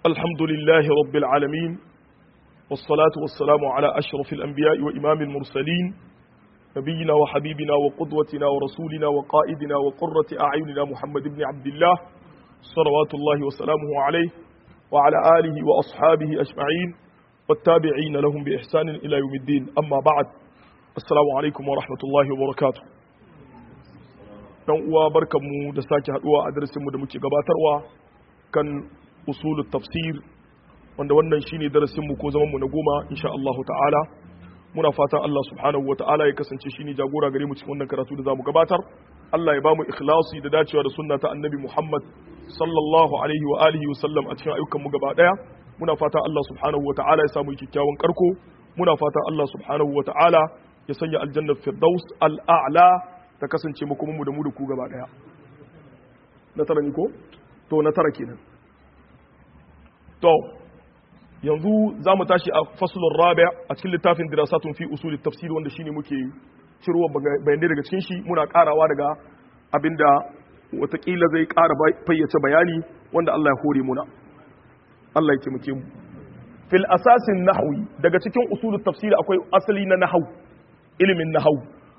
الحمد لله رب العالمين والصلاة والسلام على أشرف الأنبياء وإمام المرسلين نبينا وحبيبنا وقدوتنا ورسولنا وقائدنا وقرة أعيننا محمد بن عبد الله صلوات الله وسلامه عليه وعلى آله وأصحابه أجمعين والتابعين لهم بإحسان إلى يوم الدين أما بعد السلام عليكم ورحمة الله وبركاته dan uwa barkanmu da sake haduwa a darasinmu da muke gabatarwa kan usulul tafsir wanda wannan shine darasinmu ko zamanmu na goma insha Allah ta'ala muna fatan Allah subhanahu wa ta'ala ya kasance shine jagora gare mu cikin wannan karatu da zamu gabatar Allah ya bamu ikhlasi da dacewa da sunna ta annabi Muhammad sallallahu alaihi wa alihi wa sallam a cikin ayyukan mu gaba daya muna fatan Allah subhanahu wa ta'ala ya samu kyakkyawan karko muna fatan Allah subhanahu wa ta'ala ya sanya aljanna firdaus al-a'la ta kasance makomanmu da mu da ku gaba daya na tara ni ko to na tara kenan to yanzu za mu tashi a fasulun rabi a cikin littafin dirasatun fi usulin tafsir wanda shine muke cirowa bayanai daga cikin shi muna karawa daga abinda watakila zai kara fayyace bayani wanda Allah ya hore muna Allah ya taimake mu fil asasin nahwi daga cikin usulun tafsir akwai asali na nahwu ilimin nahwu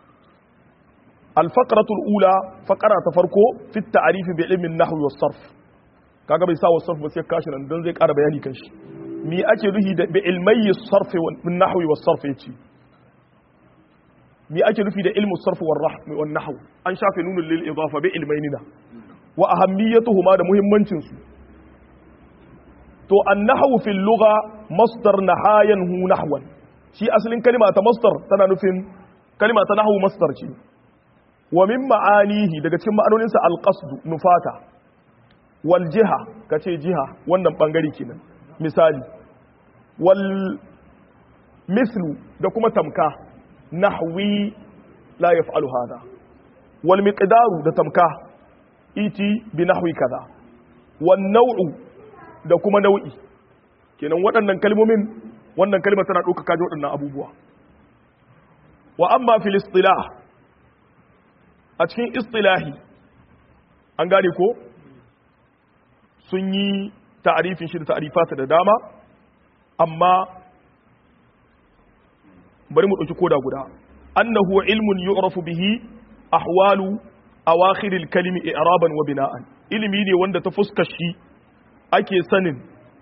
الفقرة الأولى فقرة تفرقو في التعريف بعلم النحو والصرف kaga bai sa wa sarf ba sai kashi nan dan zai ƙara bayani kan shi me ake nufi da bi ilmai sarf wa nahwi was sarf yace me ake nufi da ilmu sarf wal rahm wal nahw an shafe nunul lil idafa bi ilmainina wa ahammiyatuhuma da muhimmancin su to an nahwu fil lugha masdar nahayan hu nahwan shi asalin kalima ta masdar tana nufin kalima ta nahwu masdar ce wa min ma'anihi daga cikin ma'anoninsa alqasdu nufata wal jiha kace jiha wannan bangare kenan misali wal mislu da kuma tamka nahwi la yaf'alu hada wal miqdaru da tamka iti bi nahwi kaza wan naw'u da kuma nau'i kenan waɗannan kalmomin wannan kalma tana ɗauka kaji waɗannan abubuwa wa amma fil istilah a cikin istilahi an gane ko sun yi ta'arifin shi da ta'arifata da dama amma bari mu ɗauki koda guda annahu ilmun yu'rafu bihi ahwalu awakhiril kalimi i'raban wa bina'an ilimi ne wanda ta fuskar shi ake sanin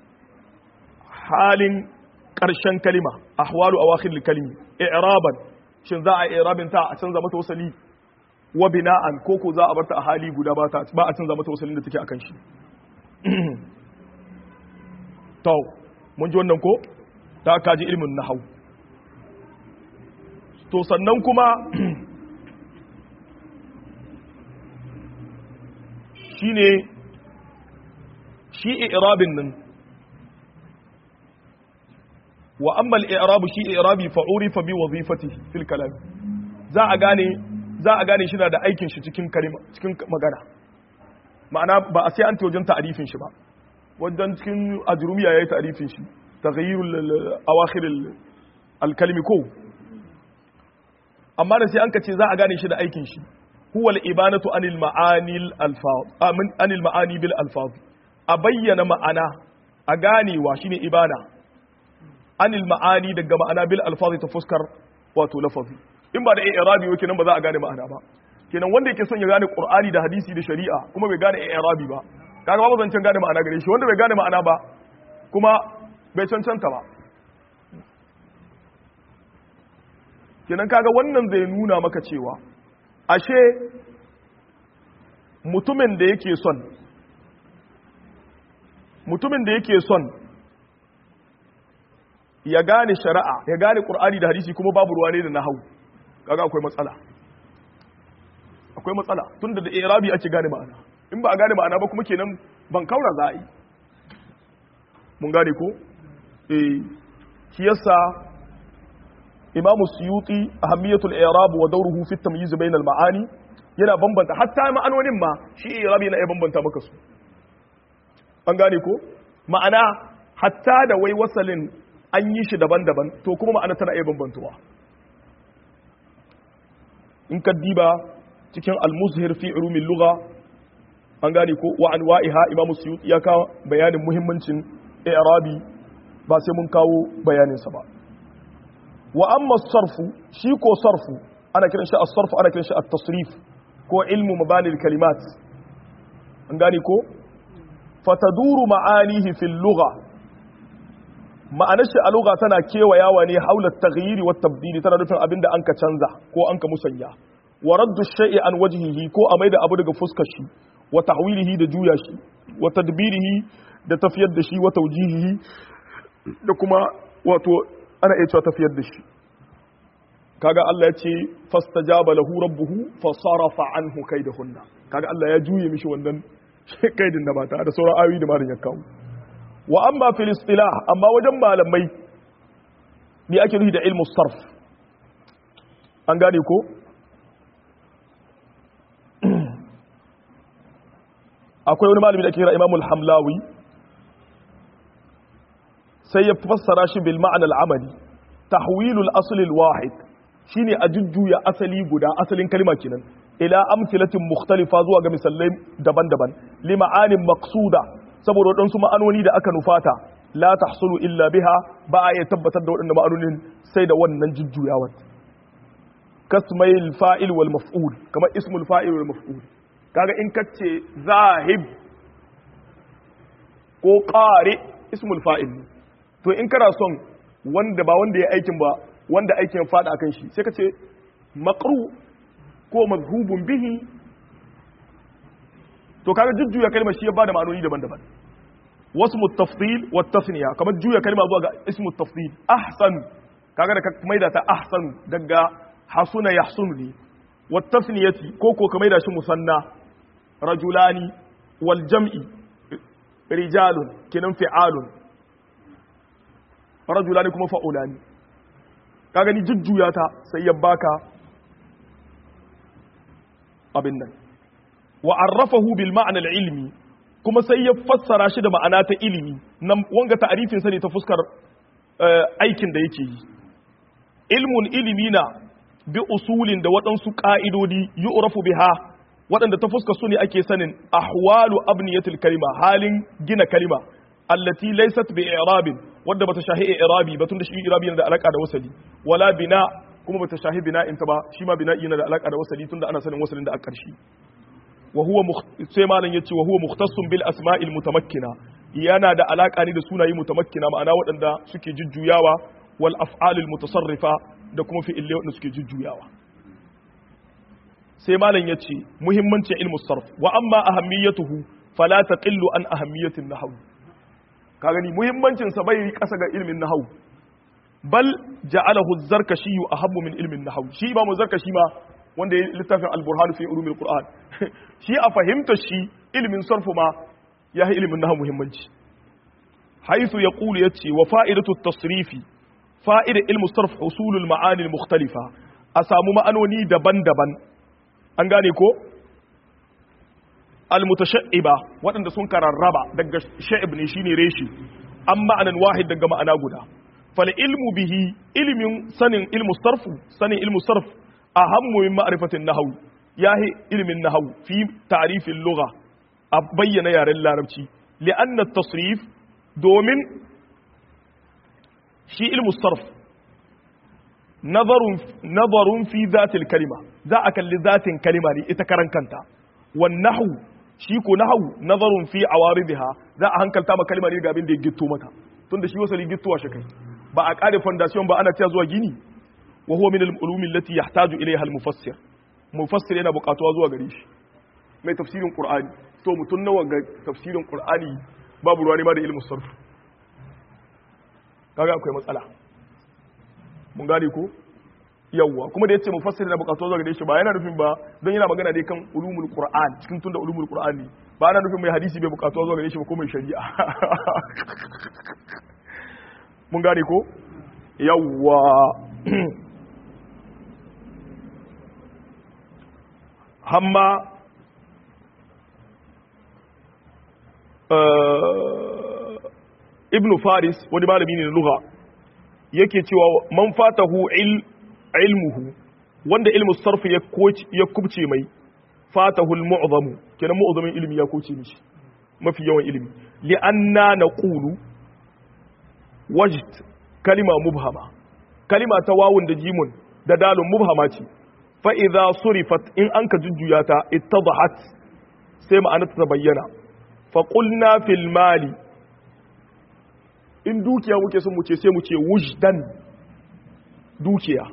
halin ƙarshen kalima ahwalu awakhiril kalimi i'raban shin za a i'rabin ta a canza mata wasali wa bina'an ko ko za a barta a hali guda ba ta ba a canza mata wasalin da take akan shi to mun ji wannan ko ta kaji ilmin nahwu to sannan kuma shine shi i'rabin nan wa amma al-i'rab shi i'rabi fa urifa bi wazifatihi fil kalam za a gane za a gane shi na da aikin shi cikin kalima cikin magana ma'ana ba a sai an ta wajen ta'arifin shi ba wajen cikin ajrumiya yayi ta'arifin shi taghayyurul awakhir al-kalimi ko amma da sai an kace za a gane shi da aikin shi huwa al-ibanatu anil ma'ani al-alfaz amin anil ma'ani bil alfaz a bayyana ma'ana a ganewa shine ibana anil ma'ani daga ma'ana bil alfaz ta fuskar wato lafazi in ba da i'rabi ba kenan ba za a gane ma'ana ba kenan wanda yake son ya gane qur'ani da hadisi da shari'a kuma bai gane i'rabi ba kaga babu zancen gane ma'ana gare shi wanda bai gane ma'ana ba kuma bai cancanta ba kenan kaga wannan zai nuna maka cewa ashe mutumin da yake son mutumin da yake son ya gane shari'a ya gane qur'ani da hadisi kuma babu ruwa ne da nahwu kaga akwai matsala akwai matsala tunda da irabi ake gane ma'ana in ba a gane ma'ana ba kuma kenan ban kaura za a yi mun gane ko eh shi yasa imam suyuti ahammiyatul i'rab wa dawruhu fi at-tamyiz bayna al-ma'ani yana bambanta hatta ma'anonin ma shi irabi yana iya bambanta maka su an gane ko ma'ana hatta da wai wasalin an yi shi daban-daban to kuma ma'ana tana iya bambantuwa in ka diba cikin al-muzhir fi ulumil lugha an gane ko wa anwa'iha imam suyuti ya kawo bayanin muhimmancin i'rabi ba sai mun kawo bayaninsa ba wa amma sarfu shi ko sarfu ana kiran shi as-sarfu ana kiran shi at-tasrif ko ilmu mabalil kalimat an gane ko fataduru ma'anihi fil lugha ma'anar shi a lugha tana kewayawa ne haula taghyiri wa tabdili tana nufin abinda an ka canza ko an ka musanya wa raddu shay'i an wajhihi ko a maida abu daga fuskar shi wa tahwilihi da juya shi wa tadbirihi da tafiyar da shi wa tawjihihi da kuma wato ana iya cewa tafiyar da shi kaga Allah ya ce fastajaba lahu rabbuhu fa sarafa anhu kaidahunna kaga Allah ya juye mishi wannan kaidin da mata da sauran ayoyi da marin ya kawo wa amma fil istilah amma wajen malamai me ake nufi da ilmu sarf an gane ko akwai wani malami da ake kira Imam al-Hamlawi sai ya fassara shi bil ma'ana al-amali tahwilul asl al-wahid shine a jujjuya asali guda asalin kalma kenan ila amtilatin mukhtalifa zuwa ga misalai daban-daban li ma'anin maqsuda saboda waɗansu ma'anoni da aka nufata la tahsulu illa biha ba a iya tabbatar da waɗannan ma'anonin sai da wannan jujjuyawar kasmail fa'il wal maf'ul kamar ismul fa'il wal maf'ul kaga in kace zahib ko qari ismul fa'il to in kana son wanda ba wanda ya aikin ba wanda aikin ya fada akan shi sai kace maqru ko mazhubun bihi to kaga jujjuya kalmar shi ya bada ma'anoni daban-daban wasu mutafdil wa tasniya kamar juya kalma zuwa ga ismu tafdil ahsan kaga da ka maida ta ahsan daga hasuna yahsunu ne wa tasniyati ko ko ka maida shi musanna rajulani wal jam'i rijalun kenan fi'alun rajulani kuma fa'ulani kaga ni jujjuya ta sai ya baka abin nan wa arrafahu bil ma'na al ilmi kuma sai ya fassara shi da ma'ana ta ilimi nan wanga ta'arifin sa ne ta fuskar aikin da yake yi ilmun ilimi na bi usulin da waɗansu ƙa'idodi yu'rafu biha waɗanda ta fuskar su ne ake sanin ahwalu abniyatil kalima halin gina kalima allati laysat bi i'rabin wadda bata shahi i'rabi ba tunda shi i'rabi yana da alaka da wasali wala bina kuma bata shahi bina'in ta ba shi ma bina'i yana da alaka da wasali tunda ana sanin wasalin da a ƙarshe wa huwa sai malam yace wa huwa mukhtassun bil asma'il mutamakkina yana da alaka ne da sunaye mutamakkina ma'ana waɗanda suke jujjuyawa wal af'alil mutasarrifa da kuma fi'ilai waɗanda suke jujjuyawa sai malam yace muhimmancin ilmu sarf wa amma ahammiyatuhu fala taqillu an ahammiyatin nahw ka gani muhimmancin sa bai kasa ga ilmin nahw bal ja'alahu az-zarkashi ahabbu min ilmin nahw shi imamu zarkashi ma wanda ya littafin al-burhan fi ulumil qur'an shi a fahimtar shi ilimin sarfu ma ya yi ilimin nahu muhimmanci haisu ya ƙulu ya ce wa fa'idatu tasrifi fa'ida ilmu sarf husulul ma'anil mukhtalifa a samu ma'anoni daban-daban an gane ko almutasha'iba waɗanda sun kararraba daga sha'ib ne shine reshi an ma'anan wahid daga ma'ana guda fal ilmu bihi ilimin sanin ilmu sarfu sanin ilmu sarf ahammu min ma'rifatin nahwu yahi ilmin nahwu fi ta'rifin lugha a bayyana yaren larabci li'anna tasrif domin shi ilmu sarf nazarun nazarun fi zatil kalima za a kalli zatin kalima ne ita karan kanta wan nahwu shi ko nahwu nazarun fi awaridiha za a hankalta ma kalima ne ga abin da ya gitto mata tunda shi wasali gittowa shi kai ba a kare foundation ba ana cewa zuwa gini wa huwa min al-ulumi allati yahtaju ilayha al-mufassir mufassir yana buƙatuwa zuwa gare shi mai tafsirin qur'ani to mutun nawa ga tafsirin qur'ani babu ruwa ne ma da ilmu sarf kaga akwai matsala mun gane ko yawwa kuma da yace mufassir yana buƙatuwa zuwa gare shi ba yana nufin ba don yana magana dai kan ulumul qur'an cikin tunda ulumul qur'an ne ba yana nufin mai hadisi bai buƙatuwa zuwa gare shi ba ko mai shari'a mun gane ko yawwa hamma ibn faris wani malami ne na lugha yake cewa man fatahu ilmuhu wanda ilmu sarfi ya kubce mai fatahu al-mu'zamu kenan mu'zamin ilimi ya kuce mishi mafi yawan ilimi li'anna naqulu wajd kalima mubhama kalima ta wawun da jimun da dalun mubhama ce fa idza surifat in an ka jujjuya ta ittadahat sai ma'ana ta bayyana fa qulna fil mali in dukiya muke son mu ce sai mu ce wujdan dukiya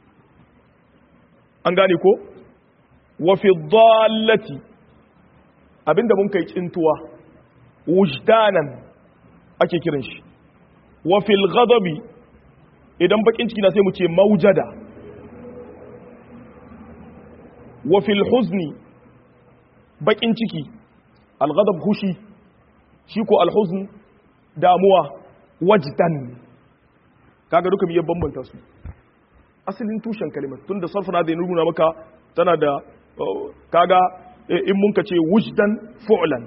an gane ko wa fi dhallati abinda mun kai cintuwa wujdanan ake kiran shi wa fil ghadabi idan bakin ciki na sai mu ce maujada wa fil huzni bakin ciki al ghadab hushi shi ko al huzn damuwa wajdan kaga duka biyan bambanta su asalin tushen kalimar tunda sarfana da nuna maka tana da kaga in mun ka ce wujdan fu'lan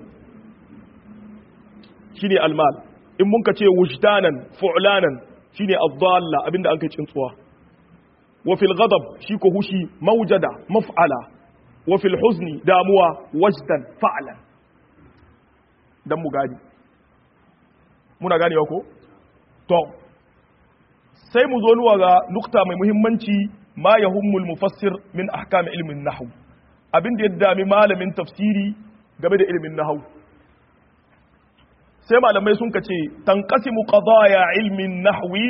shine almal in mun ka ce wujdanan fu'lanan shine ad-dalla abinda an kai tsuwa wa fil ghadab shi ko hushi mawjada maf'ala wa fil huzni damuwa wajdan fa'lan dan mu gani muna ganewa ko to sai mu zo nuwa ga nukta mai muhimmanci ma yahummul mufassir min ahkam ilmin nahw abin da ya dami malamin tafsiri game da ilmin nahw sai malamai sun kace tanqasimu qadaya ilmin nahwi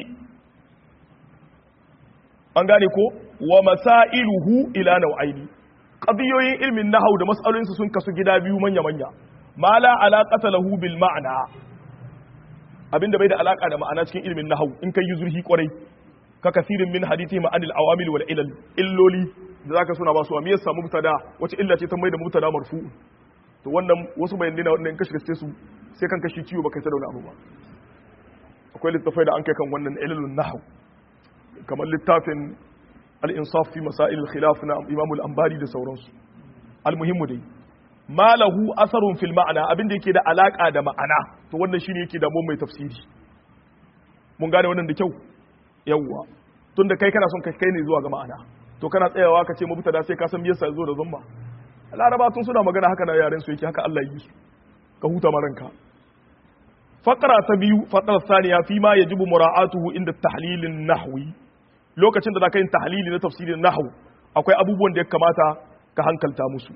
an gane ko wa masailuhu ila nau'aini qadiyoyin ilmin nahw da mas'alolinsu sun kasu gida biyu manya manya ma la alaqata lahu bil ma'na abinda bai da alaka da ma'ana cikin ilmin nahw in kai yi zurhi kwarai ka kasirin min hadithi ma'anil awamil wal ilal illoli da zaka suna ba su amiyar samu mubtada wace illa ce ta mai da mubtada marfu to wannan wasu bayanai na wannan kashi gaske su sai kan kashi ciwo baka sadauna abu ba akwai littafai da an kai kan wannan ilalun nahw kamar littafin al-insaf fi masail al-khilaf na imam al-anbari da sauransu al-muhimmu dai ma lahu asarun fil ma'ana abinda yake da alaka da ma'ana to wannan shine yake da mai tafsiri mun gane wannan da kyau yawwa tunda kai kana son kai kai ne zuwa ga ma'ana to kana tsayawa ka ce mubtada sai ka san me yasa zo da zamba laraba tun suna magana haka na yaren su yake haka Allah yi su ka huta maranka faqra ta biyu faqra thaniya fi ma yajibu mura'atuhu inda tahlilin nahwi lokacin da zaka yin tahlili na tafsirin nahwu akwai abubuwan da ya kamata ka hankalta musu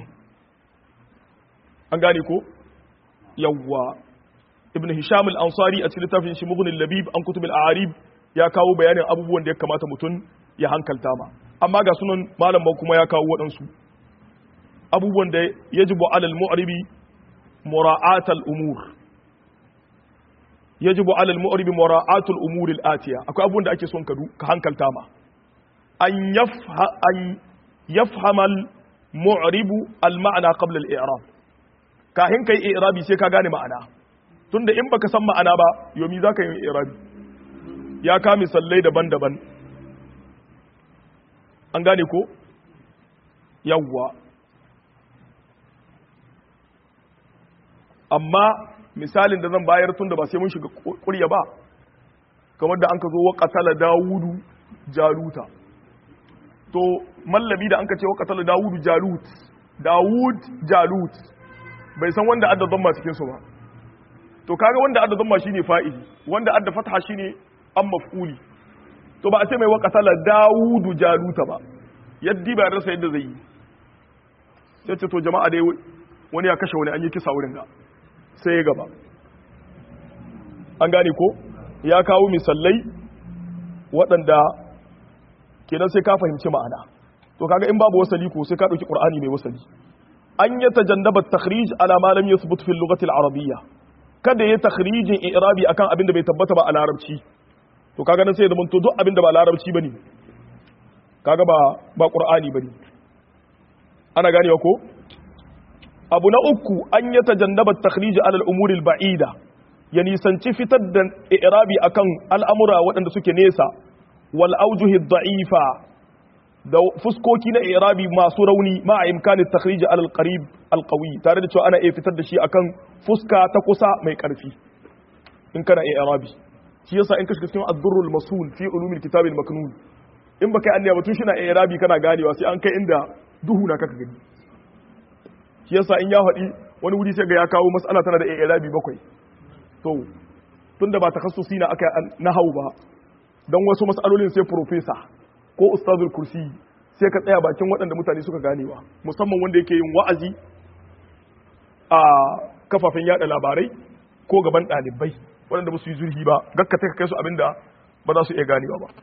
an gane ko yawwa ibn hisham al-ansari a cikin littafin shi mughni labib an kutub al-a'arib ya kawo bayanin abubuwan da ya kamata mutum ya hankalta ma amma ga sunan malam ba kuma ya kawo waɗansu abubuwan da yajibu alal mu'ribi mura'at al-umur yajibu alal mu'ribi mura'at al-umur al-atiya akwai abubuwan da ake son ka ka hankalta ma an yafha an yafhama al-mu'ribu al-ma'na qabla al-i'rab kahin kai i'rabi sai ka gane ma'ana tunda in baka san ma'ana ba yomi zaka yi i'rabi ya ka misallai daban-daban an gane ko yawwa amma misalin da zan bayar tun da ba sai mun shiga kurya ba kamar da an ka zo wa katala dawudu jaluta to mallabi da an ka ce wa katala dawudu jalut dawud jalut bai san wanda adda zama cikinsu ba to kaga wanda adda zama shine fa'ili wanda adda fatha shine an maf'uli to ba a ce mai wa katala dawudu jaluta ba yaddi ba rasa yadda zai yi sai ce to jama'a dai wani ya kashe wani an yi kisa wurin ga sai ya gaba an gane ko ya kawo misalai waɗanda kenan sai ka fahimci ma'ana to kaga in babu wasali ko sai ka ɗauki ƙur'ani mai wasali an ya tajannaba takhrij ala ma lam yathbut fi lughati al-arabiyya kada ya takhrijin i'rabi akan abin da bai tabbata ba a larabci to kaga nan sai da mun to duk abin da ba larabci bane kaga ba ba qur'ani bane ana ganewa ko abu na uku an ya tajannaba takhrij ala al-umur al-ba'ida ya nisanci fitar da i'rabi akan al'amura waɗanda suke nesa wal awjuhi da'ifa da fuskoki na i'rabi masu rauni ma a imkanin takhrij ala al-qarib al-qawi tare da cewa ana iya fitar da shi akan fuska ta kusa mai karfi in kana i'rabi shi yasa in ka shiga cikin ad-durrul masul fi ulumil kitab al-maknun in baka yi anniya ba tun shi na i'rabi kana ganewa sai an kai inda duhu na kaka gani shi yasa in ya faɗi wani wuri sai ga ya kawo mas'ala tana da i'rabi bakwai to tunda ba takhassusi na aka nahau ba dan wasu mas'alolin sai professor ko ustazul kursi sai ka tsaya bakin waɗanda mutane suka ganewa musamman wanda yake yin wa'azi a kafafen yada labarai ko gaban ɗalibai waɗanda ba su yi zurfi ba gakka ta kai su abinda ba za su iya ganewa ba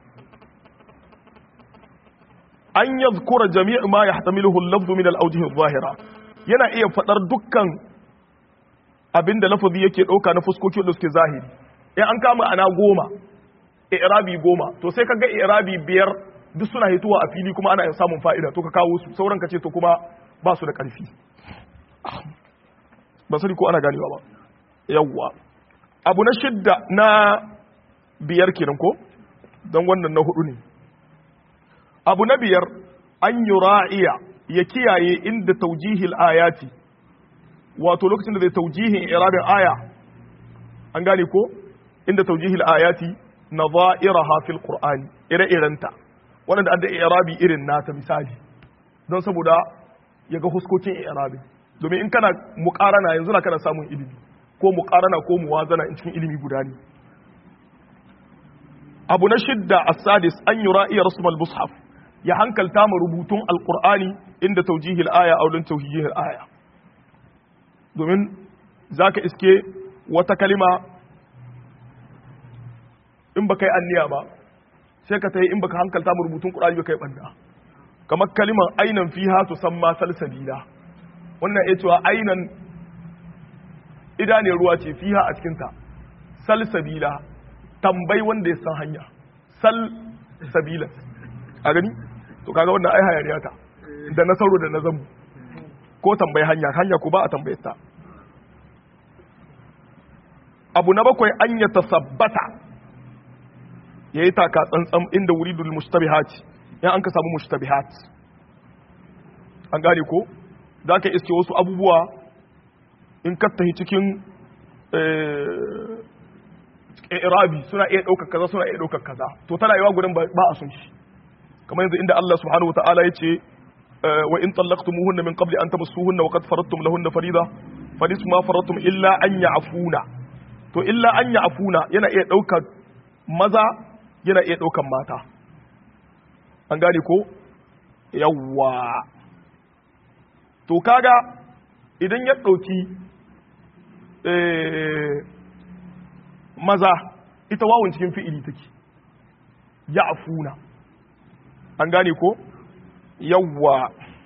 an yadhkura jami'u ma yahtamiluhu al-lafzu min al-awjih adh-dhahira yana iya fadar dukkan abinda lafazi yake dauka na fuskoki wanda suke zahiri in an kama ana goma i'rabi goma to sai kaga i'rabi biyar duk suna hituwa a fili kuma ana samun fa'ida to ka kawo su sauran ka ce to kuma ba su da karfi ba sani ko ana ganewa ba yawwa abu na shidda na biyar kenan ko don wannan na hudu ne abu na biyar an yi ra'iya ya kiyaye inda taujihil ayati wato lokacin da zai taujihin irabin aya an gane ko inda taujihil ayati na za'iraha fil qur'ani ire-irenta waɗanda an da irabi irin nata misali don saboda ya ga huskokin irabi domin in kana muƙarana yanzu na kana samun ilimi ko muƙarana ko muwazana in cikin ilimi guda ne abu na shidda as-sadis an yura iya rasmal mushaf ya hankalta ma rubutun alqur'ani inda taujihil aya aw don taujihil aya domin zaka iske wata kalima in baka yi anniya ba sai ka tayi in baka hankalta ma rubutun qur'ani baka yi banda kamar kaliman ainan fiha tusamma salsabila wannan ya cewa ainan idaniyar ruwa ce fiha a cikinta salsabila tambayi wanda ya san hanya sal sabila a gani to kaga wannan ai hayaniya ta da na sauro da na zambu ko tambayi hanya hanya ko ba a tambayar ta abu na bakwai an ya tasabbata yayi taka tsantsan inda wuridul mustabihat in an ka samu mustabihat an gane ko zaka iske wasu abubuwa in ka tahi cikin irabi suna iya ɗaukar kaza suna iya ɗaukar kaza to tana yawa gudun ba a sun shi kamar yanzu inda Allah subhanahu wa ta'ala ya ce wa in tallaqtumuhunna min qabli an tamassuhunna wa qad faradtum lahunna farida fanisfu ma faradtum illa an ya'funa to illa an ya'funa yana iya ɗaukar maza yana iya ɗaukar mata an gane ko yawwa to kaga idan ya ɗauki maza ita wawon cikin fi'ili take ya afuna an gane ko yawwa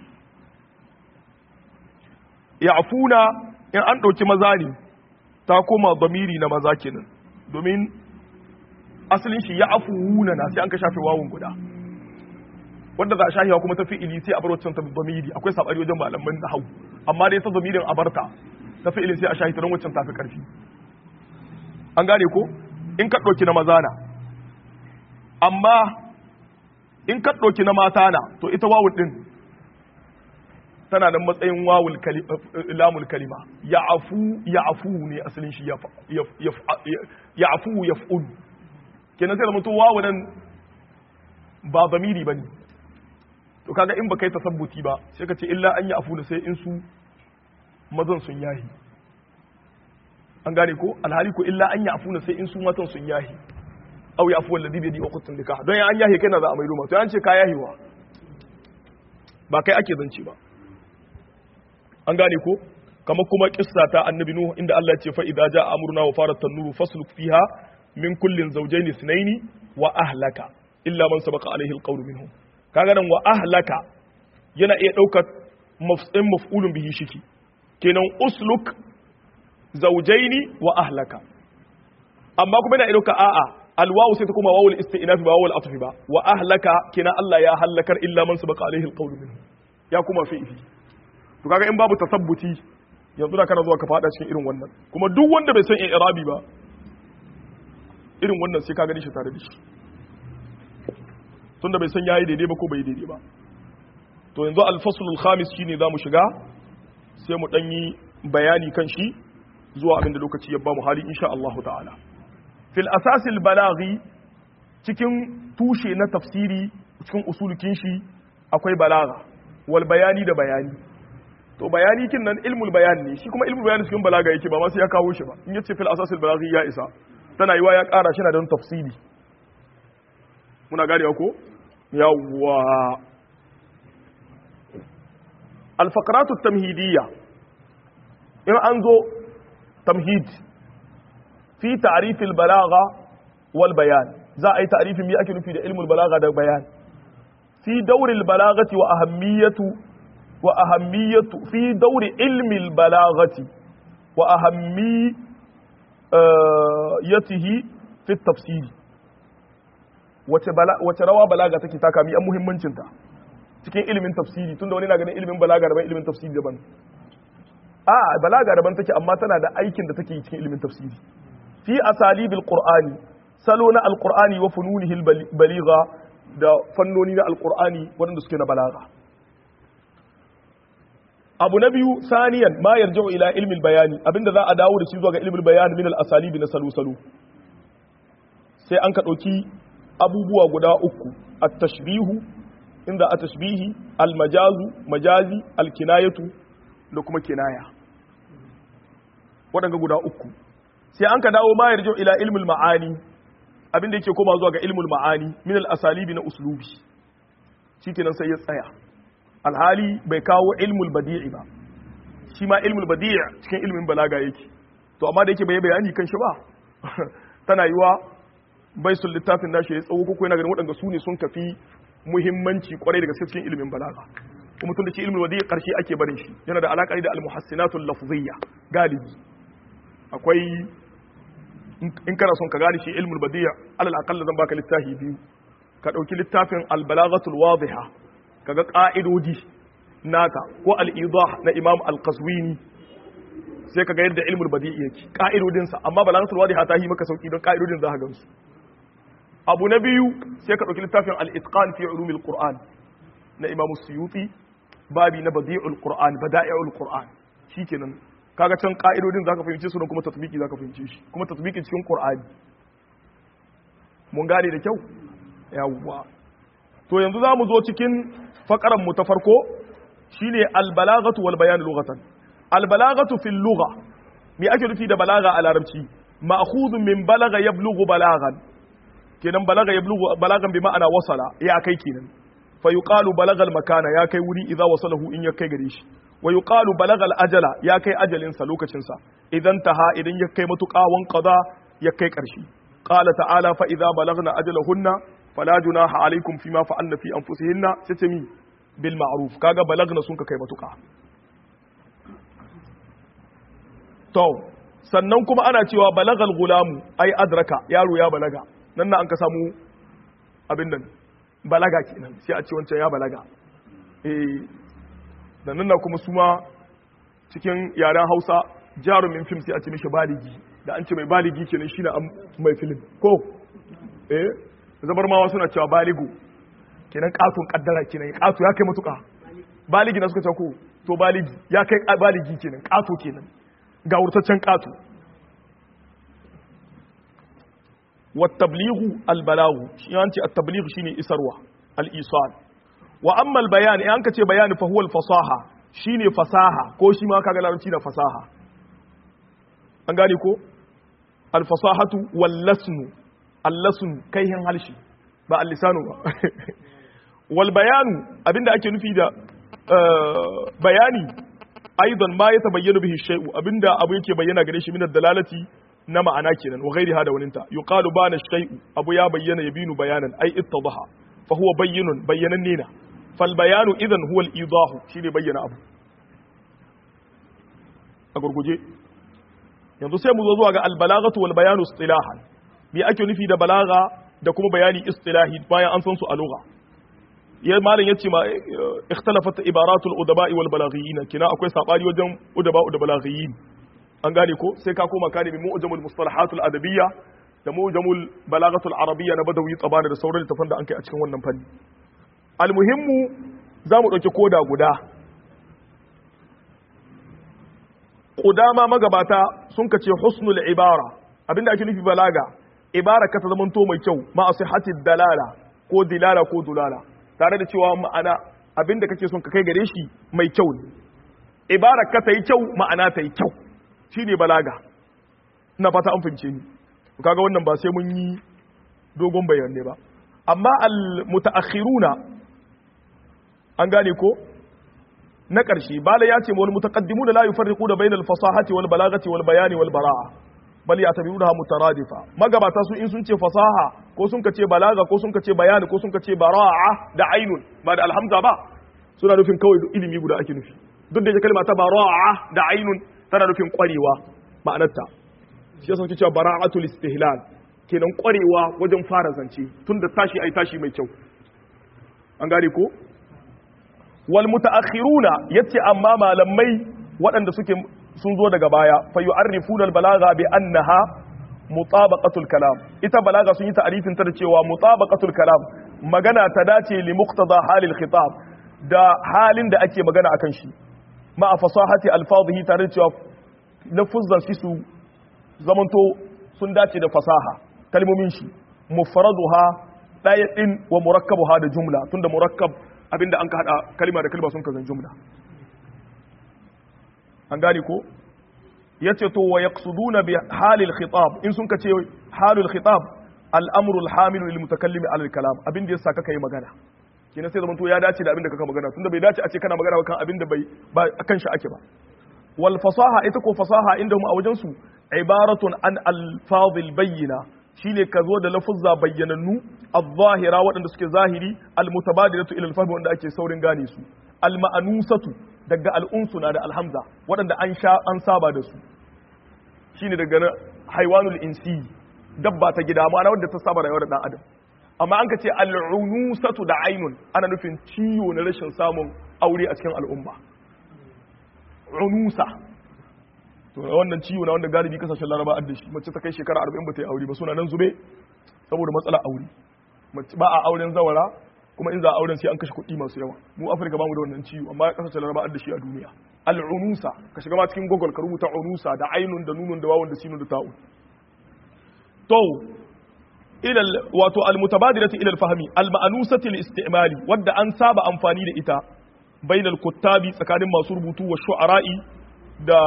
ya afuna in an ɗauki maza ne ta koma zamiri na maza kenan domin asalin shi ya afuwuna na sai an ka shafe wawon guda wanda za a shahiwa kuma ta fi'ili sai a bar waccan ta zamiri akwai sabari wajen malaman da hau amma dai ta zamirin a barta ta fi'ili sai a shahi ta don waccan tafi karfi an gane ko in ka ɗauki na maza na amma in ka ɗauki na mata na to ita wawul ɗin tana da matsayin wawul lamul kalima ya afu ya afu ne asalin shi ya afu ya fa'ul kenan sai da mutum wawu nan ba zamiri ba ne to kaga in ba kai tasabbuti ba sai ka ce illa an ya afu da sai in su mazan sun yahi an gane ko alhali ko illa an yafuna sai in su matan sun yahi aw yafu alladhi bi yadi uqtun nikah don an yahi kai na za a mai ruma to an ce ka yahiwa ba kai ake zance ba an gane ko kama kuma kissa ta annabi nuhu inda Allah ya ce fa idza jaa amruna wa farat tanuru fasluk fiha min kullin zawjayn ithnayn wa ahlaka illa man sabaqa alaihi alqawlu minhum kaga nan wa ahlaka yana iya daukar maf'ulun maf'ulun bihi shiki kenan usluk zaujaini wa ahlaka amma kuma yana ɗauka a'a alwawu sai ta kuma wawul isti'nafi ba wawul atfi ba wa ahlaka kina Allah ya halakar illa man sabaqa alaihi alqawl minhu ya kuma fi'li to kaga in babu tasabbuti yanzu da kana zuwa ka fada cikin irin wannan kuma duk wanda bai san i'rabi ba irin wannan sai ka gani shi tare da shi tunda bai san yayi daidai ba ko bai daidai ba to yanzu al-faslul khamis shine zamu shiga sai mu danyi bayani kan shi zuwa abin da lokaci ya ba mu hali insha Allah ta'ala fil asasil balaghi cikin tushe na tafsiri cikin usulukin shi akwai balaga wal bayani da bayani to bayani kin nan ilmul bayan ne shi kuma ilmul bayan cikin balaga yake ba ma sai ya kawo shi ba in yace fil asasil balaghi ya isa tana yiwa ya ƙara shi na don tafsiri muna ganewa ko yawwa alfakaratu tamhidiyya in an zo tamhid fi ta'rifil balagha wal bayan za a yi ta'rifin me ake nufi da ilmul balagha da bayan fi dauril balaghati wa ahammiyatu wa ahammiyatu fi dauri ilmil balaghati wa ahammiyatihi fi tafsiri wace rawa balaga take taka mi an muhimmancinta cikin ilimin tafsiri tunda wani na ganin ilimin balaga daban ilimin tafsiri daban a balaga daban take amma tana da aikin da take cikin ilimin tafsiri fi asalibil qur'ani salo na alqur'ani wa fununihi baligha da fannoni na alqur'ani waɗanda suke na balaga abu na biyu saniyan ma yarji'u ila ilmin bayani abinda za a dawo da shi zuwa ga ilmin bayani min al-asalibi na salo salo sai an ka dauki abubuwa guda uku at-tashbihu inda at-tashbihi al-majazu majazi al-kinayatu da kuma kinaya waɗanda guda uku sai an ka dawo ma yarjo ila ilmul ma'ani abinda yake koma zuwa ga ilmul ma'ani min al-asalibi na uslubi shikenan sai ya tsaya alhali bai kawo ilmul badi'i ba shi ma ilmul badi'i cikin ilmin balaga yake to amma da yake bai bayani kan shi ba tana yiwa bai sun littafin nashi ya tsawo ko yana ganin waɗanda su ne sun kafi muhimmanci kwarai daga cikin ilimin balaga kuma tun da shi ilmul badi'i karshe ake barin shi yana da alaƙa da al-muhassinatul lafziyya galibi akwai in kana son ka gane shi ilmul badi'a alal aqalla zan baka littafi biyu ka dauki littafin al-balaghatul wadhiha kaga ka'idodi naka ko al-idah na imam al-qazwini sai kaga yadda ilmul badi'i yake ka'idodin sa amma balaghatul wadhiha ta yi maka sauki don ka'idodin za ka gansu abu na biyu sai ka dauki littafin al-itqan fi ulumil qur'an na imam suyuti babi na badi'ul qur'an bada'i'ul qur'an shikenan kaga can ka'idodin zaka fahimce su don kuma tatbiki zaka fahimce shi kuma tatbiki cikin qur'ani mun gane da kyau yawwa to yanzu zamu zo cikin fakaran mu ta farko shine al-balaghatu wal bayan lughatan al-balaghatu fil lugha me ake nufi da balaga a larabci ma'khudun min balagha yablughu balaghan kenan balaga yablughu balagan bi ma'ana wasala ya kai kenan fa yuqalu balagal makana ya kai wuri idza wasalahu in ya kai gare shi wa yuqalu balagal ajala ya kai ajalin sa lokacin sa idan taha idan ya kai matuƙa wan qada ya kai ƙarshe qala ta'ala fa idza balagna ajalahunna fala junaha alaikum fima fa'alna fi anfusihinna sai mi bil ma'ruf kaga balagna sun ka kai matuƙa to sannan kuma ana cewa balagal gulamu ai adraka yaro ya balaga nan na an ka samu abin nan balaga kenan sai a ce wancan ya balaga eh da nan na kuma suma cikin yaren Hausa jarumin fim sai a ce mishi baligi da an ce mai baligi kenan shine mai film ko eh zabar ma suna cewa baligo kenan katon kaddara kenan kato ya kai matuka baligi na suka ce ko to baligi ya kai baligi kenan kato kenan ga wurtaccen kato والتبليغ البلاغ shi an ce at-tabligh shine isarwa al-isal wa amma al-bayan in ka ce bayani fa huwa al-fasaha shine fasaha ko shi ma kaga larabci da fasaha an gane ko al-fasahatu wal-lasnu al-lasnu kaihin halshi ba al-lisanu ba wal bayanu abinda ake nufi da bayani aidan ma ya tabayyana bihi shay'u abinda abu yake bayyana gare shi min ad-dalalati na ma'ana kenan wa ghairiha da waninta yuqalu bana shay'u abu ya bayyana yabinu bayanan ai ittadaha fa huwa bayyinun bayyanan nina fal bayanu idan huwa al idahu shine bayyana abu a gurguje yanzu sai mu zo zuwa ga al balaghatu wal bayanu istilahan me ake nufi da balaga da kuma bayani istilahi bayan an san su a lugha ya malam yace ma ikhtalafat ibaratul udaba'i wal balaghiyin kina akwai sabani wajen udaba'u da balaghiyin an gane ko sai ka koma ka nemi mu'jamul mustalahatul adabiyya da mu'jamul balagatul arabiyya na badawi tsabana da sauran littafan da an kai a cikin wannan fanni almuhimmu za mu ɗauki koda guda ƙudama magabata sun kace husnul ibara abinda ake nufi balaga ibara ka ta zamanto mai kyau ma asihatid dalala ko dilala ko dulala tare da cewa ma'ana abinda kake son ka kai gare shi mai kyau ne ibara ka ta yi kyau ma'ana ta yi kyau shi ne balaga ina fata an fahimce ni kaga wannan ba sai mun yi dogon bayanai ba amma al mutaakhiruna an gane ko na ƙarshe bala ya ce wal mutaqaddimuna la yufarriquna bainal fasahati wal balagati wal bayani wal bara'a bal yatabi'unaha mutaradifa magabata su in sun ce fasaha ko sun kace balaga ko sun kace bayani ko sun kace bara'a da ainun ba da alhamza ba suna nufin kawai ilimi guda ake nufi duk da kalma ta bara'a da ainun tana nufin kwarewa ma'anarta shi yasa suke cewa bara'atul istihlal kenan kwarewa wajen fara zance tunda tashi ai tashi mai kyau an gane ko wal mutaakhiruna yace amma malamai waɗanda suke sun zo daga baya fa yu'arrifuna al balagha bi annaha mutabaqatul kalam ita balaga sun yi ta'arifin ta da cewa mutabaqatul kalam magana ta dace li muqtada halil khitab da halin da ake magana akan shi ma fasahati alfadhihi tare da cewa lafuzan shi su zamanto sun dace da fasaha kalmomin shi mufraduha daya din wa murakkabuha da jumla tunda murakkab abinda an ka hada kalma da kalma sun kazan jumla an gane ko yace to wa yaqsuduna bi halil khitab in sun kace halul khitab al-amru al-hamil lil mutakallim ala al-kalam abinda yasa kaka yi magana kenan sai zamanto ya dace da abinda kaka magana tunda bai dace a ce kana magana kan abinda bai ba akan shi ake ba wal fasaha ita ko fasaha inda mu a wajen su ibaratun an al-fadhil bayyina shine ka zo da lafuzza bayyanannu al-zahira waɗanda suke zahiri al-mutabadilatu ila al-fahm wanda ake saurin gane su al-ma'anusatu daga al-unsu na da alhamza waɗanda an sha an saba da su shine daga haiwanul insi dabba ta gida ma'ana wadda ta saba rayuwar dan adam amma an ka ce al-unusatu da ainun ana nufin ciwo na rashin samun aure a cikin al'umma unusa to wannan ciwo na wanda galibi kasashen laraba da shi mace ta kai shekara 40 ba ta yi aure ba suna nan zube saboda matsala aure mace ba a auren zawara kuma in za a auren sai an kashe kuɗi masu yawa mu afirka bamu da wannan ciwo amma kasashen laraba da shi a duniya al'unusa ka shiga ma cikin google ka rubuta unusa da ainun da nunun da wawun da sinun da ta'un to ila wato al-mutabadilati ila al-fahmi al-ma'nusati li-istimali wadda an saba amfani da ita bainal kuttabi tsakanin masu rubutu wa shu'ara'i da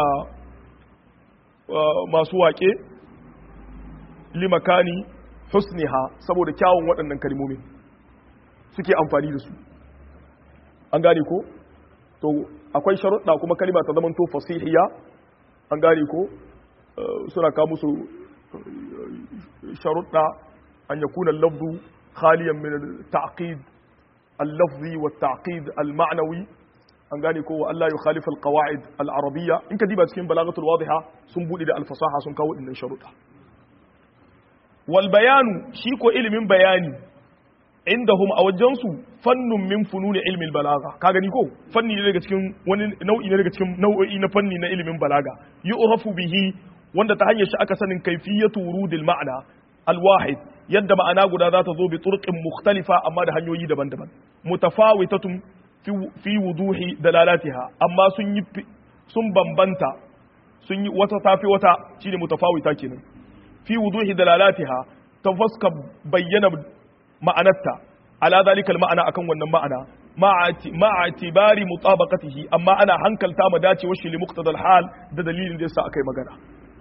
masu waƙe limakani husniha saboda kyawun waɗannan kalmomin suke amfani da su an gane ko to akwai sharuɗa kuma kalima ta zamanto fasihiya an gane ko suna kawo musu sharuɗa an yakuna lafzu khaliyan min ta'qid al-lafzi wa ta'qid al-ma'nawi an gane ko Allah ya khalifa al-qawaid al-arabiyya in ka diba cikin balagatul wadiha sun bude da al-fasaha sun kawo dinnan sharuɗa wal bayanu shi ko ilimin bayani indahum a wajen su fannun min fununi ilmi al-balagha ka gani ko fanni ne daga cikin wani nau'i ne daga cikin nau'o'i na fanni na ilimin balaga yu'rafu bihi wanda ta hanyar shi aka sanin kayfiyatu wurudil ma'na al-wahid yadda ma'ana guda za ta zo bi turqin mukhtalifa amma da hanyoyi daban-daban mutafawitatun fi wuduhi dalalatiha amma sun yi sun bambanta sun yi wata tafi wata shine mutafawita kenan fi wuduhi dalalatiha ta fuska bayyana ma'anarta ala zalika ma'ana akan wannan ma'ana ma'a itibari mutabaqatihi amma ana hankalta ma dacewar shi li muqtadal hal da dalilin da yasa akai magana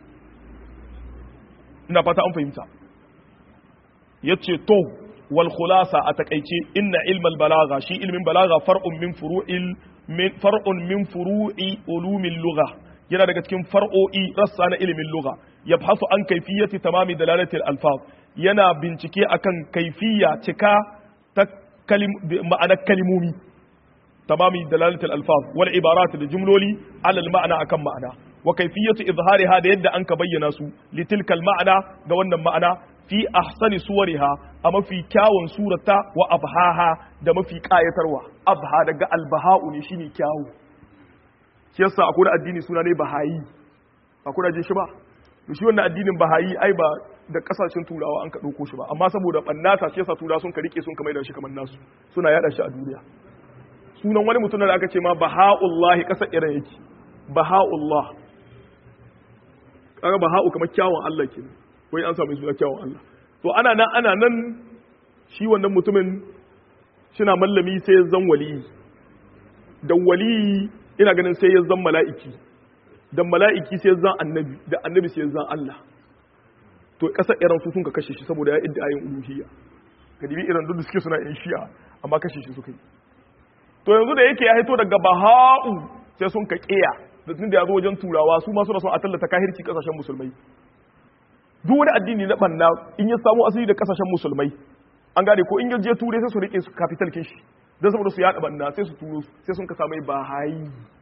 ina fata an fahimta yace to wal khulasa a takaice inna ilmal balaga shi ilmin balaga far'un min furu'il min far'un min furu'i ulumil lugha yana daga cikin far'o'i rassa na ilimin lugha yabhasu an kayfiyati tamami dalalatil alfaz yana bincike akan kaifiya cika ta kalim ma'anar kalimomi tamami dalalatil alfaz wal ibarat da jumloli alal ma'ana akan ma'ana wa kayfiyatu izhariha da yadda an ka bayyana su litilkal ma'ana ga wannan ma'ana fi ahsani suwariha a mafi kyawun surata wa abhaha da mafi kayatarwa abha daga albaha'u ne shine kyawu shi yasa akwai da addini suna ne bahayi akwai da jin shi ba to shi wannan addinin bahayi ai ba da kasashen turawa an ka dauko shi ba amma saboda bannata shi yasa turawa sun ka rike sun ka maida shi kamar nasu suna yada shi a duniya sunan wani mutum da aka ce ma baha'ullahi kasar iran yake baha'ullah kaga baha'u kamar kyawun Allah kenan wai an samu suna kyawun Allah to ana nan ana nan shi wannan mutumin shina mallami sai ya zan waliyi da waliyi ina ganin sai ya zan mala'iki da mala'iki sai ya zan annabi da annabi sai ya zan Allah to kasar iran su sun ka kashe shi saboda ya idda ayin uluhiyya ka dibi iran duk da suke suna yin shi'a amma kashe shi suka yi to yanzu da yake ya hito daga baha'u sai sun ka kiya da tun da ya zo wajen turawa su ma suna son a tallata kahirci kasashen musulmai duk wani addini na banna in ya samu asali da kasashen musulmai an gane ko in ya je turai sai su rike su capital kin shi don saboda su yada banna sai su turo sai sun ka samu bahayi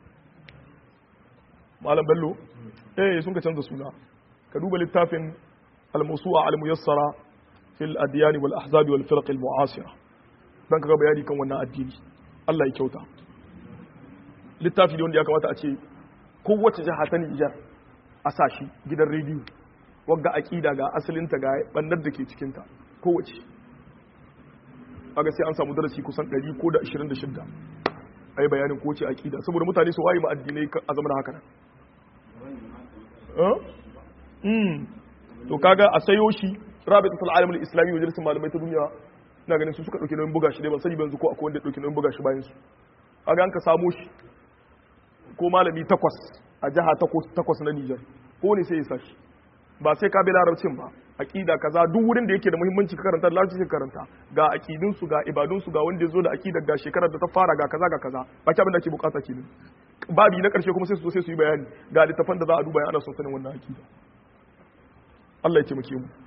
malam bello eh sun ka canza suna ka duba littafin al-musu'a al-muyassara fil adyan wal ahzab wal firq al mu'asira dan kaga bayani kan wannan addini Allah ya kyauta littafi ne wanda ya kamata a ce kowace jiha ta Nijar a sashi gidan rediyo wagga aqida ga asalinta ga bannar da ke cikin ta kowace kaga sai an samu darasi kusan 100 ko da 26 ai bayanin kowace aqida saboda mutane su waye ma addinai a zamanin haka nan to kaga a sayo shi rabitatul alam al-islami wa majalisar malamai ta duniya ina ganin su suka dauke nauyin buga shi dai ban sani ban ko akwai wanda ya dauke nauyin buga shi bayan su kaga an ka samo shi ko malami takwas a jiha takwas na Niger ko ne sai ya sashi ba sai ka bi larabcin ba aqida kaza duk wurin da yake da muhimmanci ka karanta larabci ka karanta ga aqidun su ga ibadun su ga wanda ya zo da aqidar ga shekarar da ta fara ga kaza ga kaza ba ki abin da ake bukata kenan babi na karshe kuma sai su zo sai su yi bayani ga littafan da za a duba ana son sanin wannan aqida Allah ya taimake mu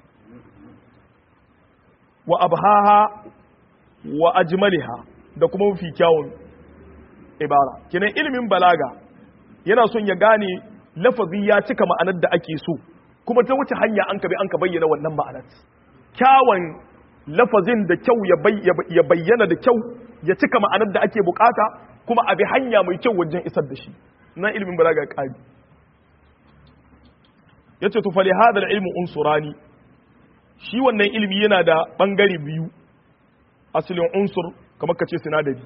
wa abhaha wa ajmaliha da kuma mafi kyawun ibara kenan ilimin balaga yana son ya gane lafazi ya cika ma'anar da ake so kuma ta wuce hanya an ka bi an ka bayyana wannan ma'anar kyawun lafazin da kyau ya bayyana da kyau ya cika ma'anar da ake bukata kuma a bi hanya mai kyau wajen isar da shi na ilimin balaga ya kari yace to fali hadal ilmu unsurani shi wannan ilimi yana da bangare biyu asalin unsur kamar kace sinadari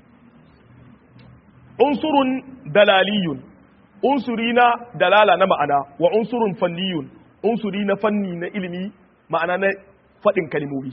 unsurun dalaliyun unsuri na dalala na ma'ana wa unsurun fanniyun unsuri na fanni na ilimi ma'ana na faɗin kalmomi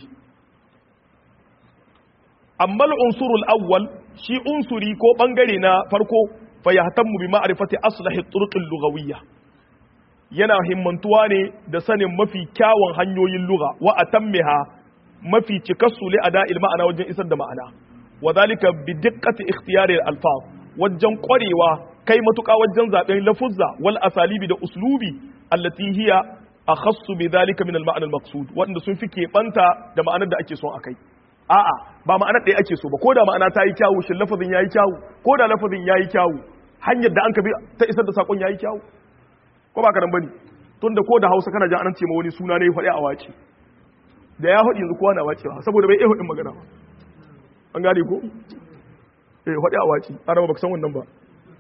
amma unsurul awwal shi unsuri ko bangare na farko fa yahtammu bi ma'rifati aslahi turuqil lughawiyya yana himmantuwa ne da sanin mafi kyawun hanyoyin lugha wa atammiha mafi cikassu li ada'il ma'ana wajen isar da ma'ana wa zalika bi diqqati ikhtiyari al-alfaz wajen kwarewa kai matuƙa wajen zaben lafuzza wal asalibi da uslubi allati hiya akhassu bi dhalika min al-ma'na al-maqsud wanda sun fi keɓanta da ma'anar da ake son akai a'a ba ma'anar ɗaya ake so ba ko da ma'ana ta yi kyawu shin lafazin yayi kyawu ko da lafazin yayi kyawu hanyar da an ka bi ta isar da sakon yayi kyawu ko ba ka nan bane tunda ko da Hausa kana jin an ce ma wani suna ne faɗi a wace da ya faɗi yanzu kowa na wacewa saboda bai iya faɗin magana ba an gane ko eh faɗi a wace araba baka san wannan ba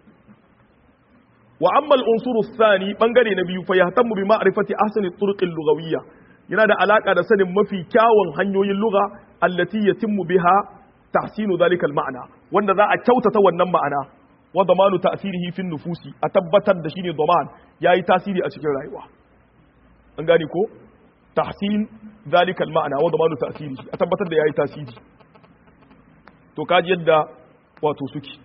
wa amma al-unsuru thani bangare na biyu fa yahtammu bi ma'rifati ahsani turuq al-lughawiyya yana da alaka da sanin mafi kyawun hanyoyin lugha allati yatimmu biha tahsinu dhalika al-ma'na wanda za a kyautata wannan ma'ana wa damanu ta'sirihi fi nufusi a tabbatar da shine daman yayi tasiri a cikin rayuwa an gane ko tahsin dhalika al-ma'na wa damanu ta'sirihi a tabbatar da yayi tasiri to kaji yadda wato suke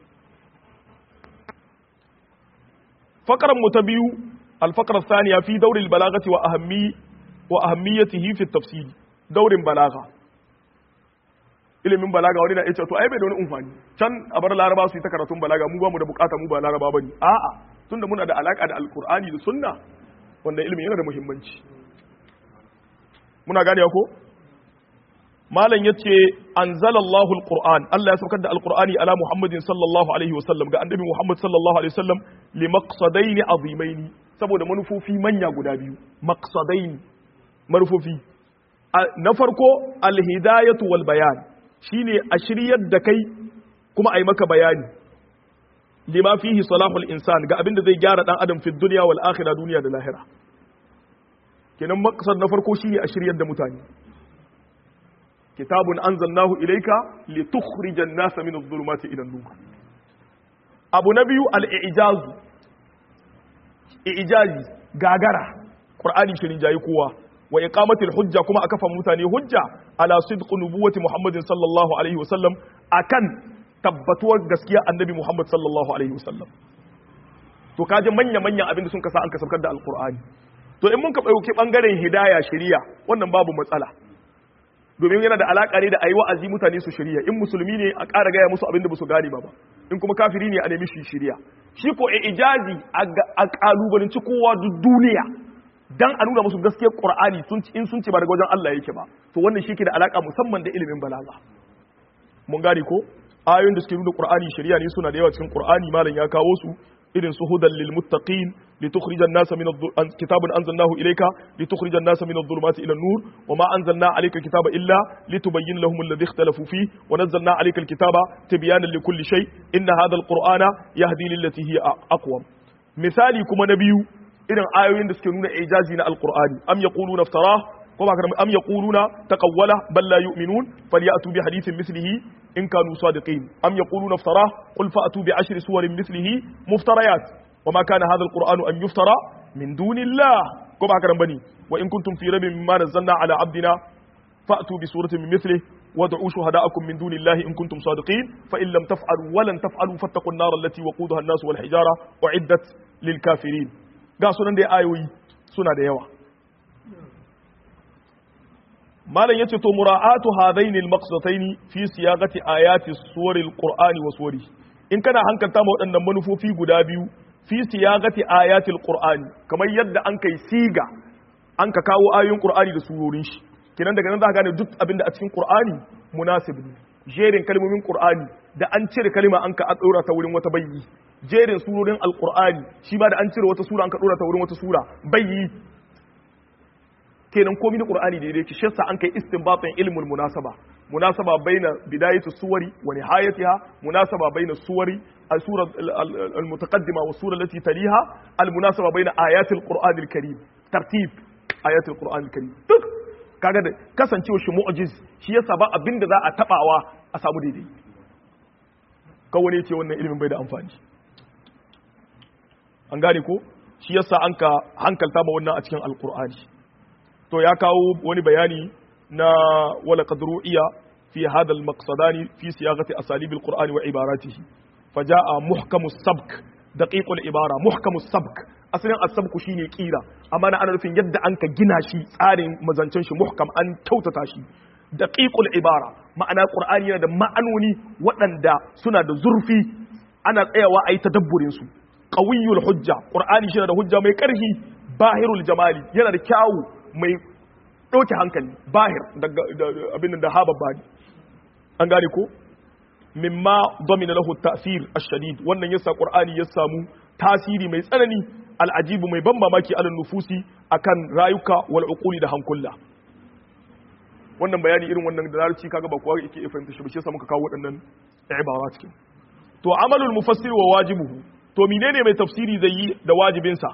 fakaran mu ta biyu alfakar saniya fi daurin balagati wa ahammi wa ahammiyatihi fi tafsiri daurin balaga ilimin balaga wani na yace to ai bai da wani umfani can a bar laraba su yi ta karatun balaga mu ba mu da bukata mu ba laraba bane a'a tunda muna da alaka da alqur'ani da sunna wanda ilimin yana da muhimmanci muna gane ko malam yace anzalallahu alquran Allah ya saukar da alqurani ala muhammadin sallallahu alaihi wasallam ga annabi muhammad sallallahu alaihi wasallam li maqsadaini azimaini saboda manufofi manya guda biyu maqsadaini manufofi na farko alhidayatu wal bayan shine a shiryar da kai kuma a yi maka bayani lima fihi salahul insan ga abin da zai gyara dan adam fi dunya wal akhirah duniya da lahira kenan maqsad na farko shine a shiryar da mutane kitabun anzalnahu ilayka litukhrijan nasa min adh-dhulumati ila an-nur abu na biyu al-i'jaz i'jazi gagara qur'ani shirin jayi kowa wa iqamatil hujja kuma a kafa mutane hujja ala sidq nubuwati muhammadin sallallahu alaihi wasallam akan tabbatuwar gaskiya annabi muhammad sallallahu alaihi wasallam to kaje manya manya abin da sun kasa an kasabkar da alqur'ani to in mun ka ɗauki ɓangaren hidaya shari'a wannan babu matsala domin yana da alaƙa ne da a yi wa'azi mutane su shirya in musulmi ne a ƙara gaya musu abin da ba su gane ba ba in kuma kafiri ne a nemi shi shirya shi ko a ijazi a ƙalubalanci kowa duk duniya dan a nuna musu gaskiyar qur'ani in sun ce ba daga wajen Allah yake ba to wannan shi ke da alaƙa musamman da ilimin balaga mun gane ko ayoyin da suke nuna qur'ani shari'a ne suna da yawa cikin qur'ani malam ya kawo su irin su hudan lil muttaqin litukhrijan nasa min kitabun anzalnahu ilayka litukhrijan nasa min adh-dhulumati ila an-nur wama anzalna alayka kitaba illa litubayyana lahum alladhi ikhtalafu fi wa nazzalna alayka al-kitaba tibyanan likulli shay inna hadha al-qur'ana yahdi lillati hiya aqwam misali kuma na biyu irin ayoyin da suke nuna ijazi na al-qur'ani am yaquluna iftara ko ba am yaquluna taqawwala bal la yu'minun falyatu bi hadithin mithlihi in kanu sadiqin am yaquluna iftara qul fa'tu bi ashri suwarin mithlihi muftarayat wama kana hadha alquran an yuftara min dunillah ko ba karan bane wa in kuntum fi rabbin mimma nazzalna ala abdina fa'tu bi suratin min mithlihi wad'u shuhada'akum min dunillahi in kuntum sadiqin fa in lam taf'alu wa lan taf'alu fattaqun nar allati waqudaha an-nas wal hijara u'iddat lil kafirin ga sunan da ayoyi suna da yawa malam yace to mura'atu hadaini al-maqsataini fi siyaqati ayati suwaril qur'ani wa suwari in kana hankalta ma waɗannan manufofi guda biyu fi siyaqati ayatil qur'ani kamar yadda an kai siga an ka kawo ayoyin qur'ani da surorin shi kenan daga nan za ka gane duk abin da a cikin qur'ani munasib ne jerin kalmomin qur'ani da an cire kalma an ka ɗora ta wurin wata bayyi jerin surorin alqur'ani shi ba da an cire wata sura an ka ɗora ta wurin wata sura bayyi kenan komai na qur'ani da yake shi yasa an kai istinbatin ilmul munasaba munasaba baina bidayati suwari wa nihayatiha munasaba baina suwari al-sura al-mutaqaddima wa sura allati taliha al-munasaba baina ayati al-qur'an al-karim tartib ayati al-qur'an al-karim duk kaga da kasancewa shi mu'jiz shi yasa ba abinda za a tabawa a samu daidai kawai ne ce wannan ilimin bai da amfani an gane ko shi yasa an ka hankalta ma wannan a cikin alqur'ani to ya kawo wani bayani na wala qadru iya fi hadha al-maqsadani fi siyaqati asalib al-qur'an wa ibaratihi faja'a muhkamu sabk daqiqul ibara muhkamu sabk asalin as-sabku shine kira amma na ana nufin yadda an ka gina shi tsarin mazancen shi muhkam an kyautata shi daqiqul ibara ma'ana qur'ani yana da ma'anoni waɗanda suna da zurfi ana tsayawa a yi tadabburin su qawiyul hujja qur'ani shi da hujja mai ƙarfi bahirul jamali yana da kyawu mai ɗauke hankali bahir abin da haba bani an gane ko mimma domina lahu ta'sir ash-shadid wannan yasa qur'ani ya samu tasiri mai tsanani al'ajibu mai ban mamaki alal nufusi akan rayuka wal uquli da hankula wannan bayani irin wannan da larabci kaga ba kowa yake fahimta shi ba shi yasa muka kawo waɗannan ibara cikin to amalul mufassir wa wajibuhu to menene mai tafsiri zai yi da wajibinsa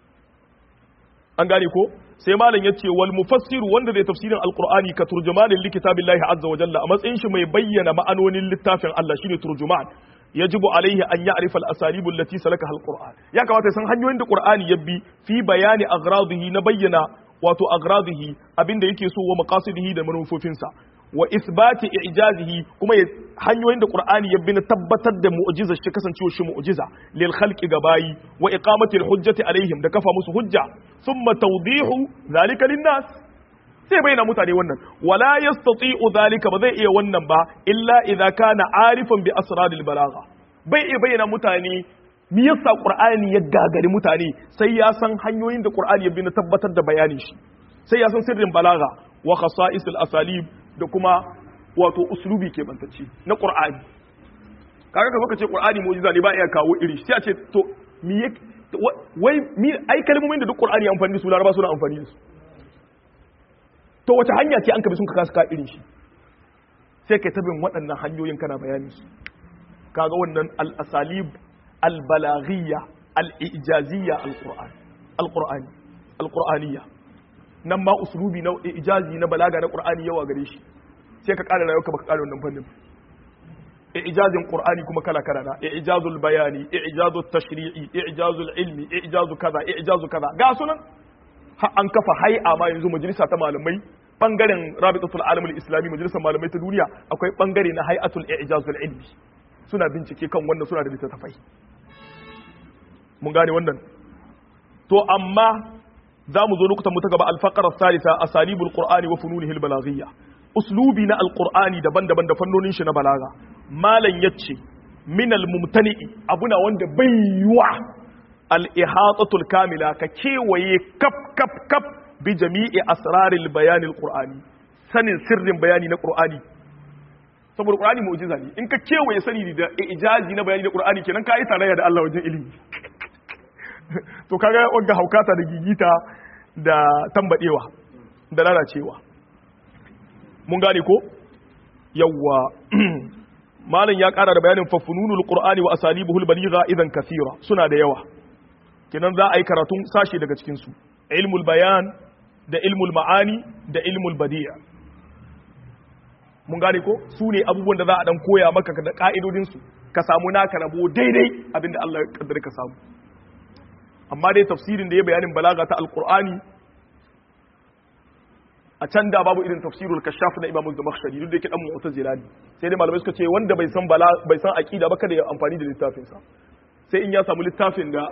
an gane ko sai malam ya ce wal mufassiru wanda zai tafsirin alqur'ani ka turjumanin likitabillahi azza wa jalla a matsayin shi mai bayyana ma'anonin littafin Allah shine turjuman yajibu alaihi an ya'rifa al-asalib allati salaka al-qur'an ya kamata san hanyoyin da qur'ani ya bi fi bayani agradihi na bayyana wato agradihi abinda yake so wa maqasidihi da manufofinsa wa isbati i'jazihi kuma hanyoyin da qur'ani ya bi na tabbatar da mu'jizar shi kasancewa shi mu'jiza lil khalqi gabayi wa iqamati al-hujjati alaihim da kafa musu hujja thumma tawdihu zalika lin-nas sai bayyana mutane wannan wala yastati'u zalika ba zai iya wannan ba illa idza kana arifan bi asraril balagha bai iya bayyana mutane me yasa qur'ani ya gagari mutane sai ya san hanyoyin da qur'ani ya bi na tabbatar da bayanin shi sai ya san sirrin balagha wa khasa'isil asalib da kuma wato uslubi ke bantacce na qur'ani kaga ka baka ce qur'ani mu'jiza ne ba iya kawo iri sai a ce to me wai mi ai kalmomin da duk qur'ani amfani da su laraba suna amfani da su to wace hanya ce an kabi sun ka kasa ka irin shi sai kai tabin waɗannan hanyoyin kana bayani su kaga wannan al-asalib al-balaghiyya al-ijaziyya al-qur'an al-qur'ani al-qur'aniyya nan ma uslubi na ijazi na balaga na qur'ani yawa gare shi sai ka ƙara rayuwa baka ƙara wannan fannin ijazin qur'ani kuma kala kala na ijazul bayani ijazul tashri'i ijazul ilmi ijazu kaza ijazu kaza ga sunan an kafa hay'a ma yanzu majalisa ta malamai bangaren rabitatul alamul islami majalisar malamai ta duniya akwai bangare na hay'atul ijazul ilmi suna bincike kan wannan suna da littattafai mun gane wannan to amma za mu zo lokutan mu ta gaba alfaqara thalitha asalibul qur'ani wa fununihi albalaghiyya uslubi na alqur'ani daban-daban da fannonin shi na balaga malan yace min almumtani'i abuna wanda bai yiwa al-ihatatul kamila ka kewaye kaf kaf kaf bi jami'i asraril bayanil qur'ani sanin sirrin bayani na qur'ani saboda qur'ani mu'jiza ne in ka kewaye sani da ijazi na bayani na qur'ani kenan ka yi tarayya da Allah wajen ilimi to kaga wanga haukata da gigita da tambadewa da lalacewa mun gane ko yawwa malam ya kara da bayanin fafununul qur'ani wa asalibuhul baligha idan kathira suna da yawa kenan za a yi karatun sashi daga cikin su ilmul bayan da ilmul ma'ani da ilmul badi'a mun gane ko su ne abubuwan da za a dan koya maka da ka'idodin su ka samu naka rabo daidai abinda Allah ya kaddara ka samu amma dai tafsirin da ya bayanin balaga ta alqur'ani a can da babu irin tafsirul kashaf na imamu zamakhshari duk da yake dan mu'tazila ne sai dai malamai suka ce wanda bai san bala bai san aqida ba kada ya amfani da littafin sa sai in ya samu littafin da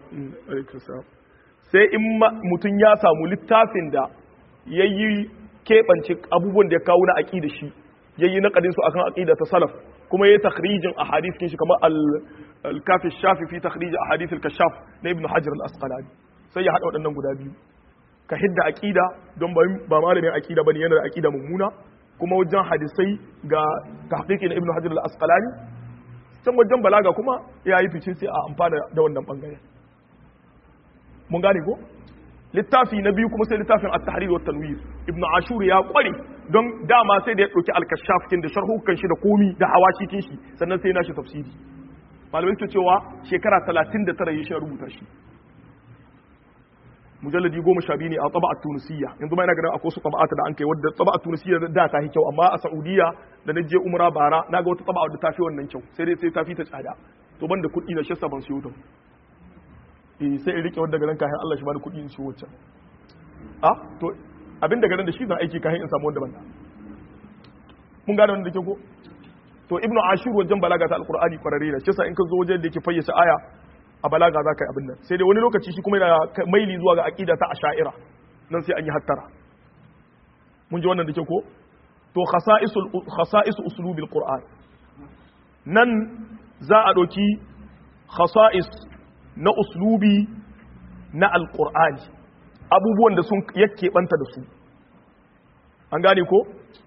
sai in mutum ya samu littafin da yayi keɓance abubuwan da ya kawo na aqida shi yayi naqadin su akan aqida ta salaf kuma yayi takhrijin ahadith kin shi kamar al-kafi shafi fi takhrij ahadith al-kashaf na ibn hajar al-asqalani sai ya hada waɗannan guda biyu ka hidda aqida don ba malamin aqida bane yana da aqida mummuna kuma wajen hadisai ga tahqiqi na ibnu hajar al-asqalani can wajen balaga kuma ya yi fice sai a amfana da wannan bangare mun gane ko littafi na biyu kuma sai littafin at-tahrir wa tanwir ibnu ashur ya kware don dama sai da ya dauki al-kashaf kin da sharhukan shi da komi da hawashi kin shi sannan sai na shi tafsiri malamai suke cewa shekara 39 ya shi rubuta shi mujalladi goma sha biyu ne a tsaba a tunisiya yanzu ma yana ganin akwai su tsaba'ata da an kai wadda tsaba a tunisiya da ta yi kyau amma a saudiya da na je umra bara na ga wata tsaba wadda ta fi wannan kyau sai dai sai ta fi ta tsada to ban da kuɗi na shassa ban siyo ta eh sai in rike wadda garin kayan Allah shi bani kuɗi in siyo wacce a to abin da garin da shi zan aiki kayan in samu wanda ban da mun gane wanda ke ko to ibnu ashur wajen balaga ta alqur'ani kwararre ne shi yasa in ka zo wajen da yake fayyace aya a balaga za ka yi abin nan sai dai wani lokaci shi kuma yana maili zuwa ga aƙida ta asha'ira nan sai an yi hattara mun ji wannan da ke ko to khasa'isu usulubil qur'an nan za a ɗauki khasa'is na uslubi na alqur'ani abubuwan da sun yake banta da su an gane ko